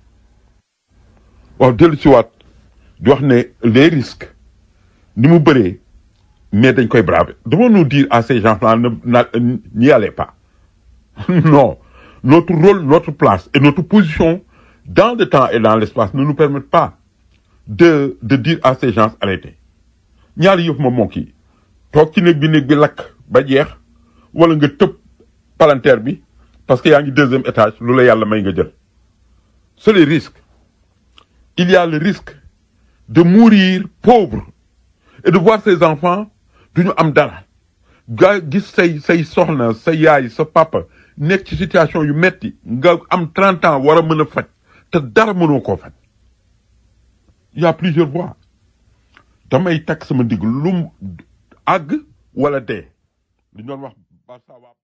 waaw dellu siwaat di wax ne les risques ni mu bëree mais dañ koy braver devons nous dire à ces gens-là ne na- n'y allez pas non notre rôle notre place et notre position dans le temps et dans l'espace ne nous permettent pas de de dire à ces gens arrêtez ñaari yëf moom moo kii toog ci néeg bi néeg bi lakk ba jeex wala nga tëb palanteer bi parce que yaa ngi deuxième étage lu la yàlla may nga jël c'est les risques il y a le risque de mourir pauvre et de voir ses enfants du ñu am dara nga gis say say soxna sa yaay sa papa nekk ci situation yu metti nga am 30 ans war a mën a faj te dara mënoo koo faj il y a plusieurs voies damay takk sama ndigg lu mu àgg wala dee li ñu doon wax Barça waa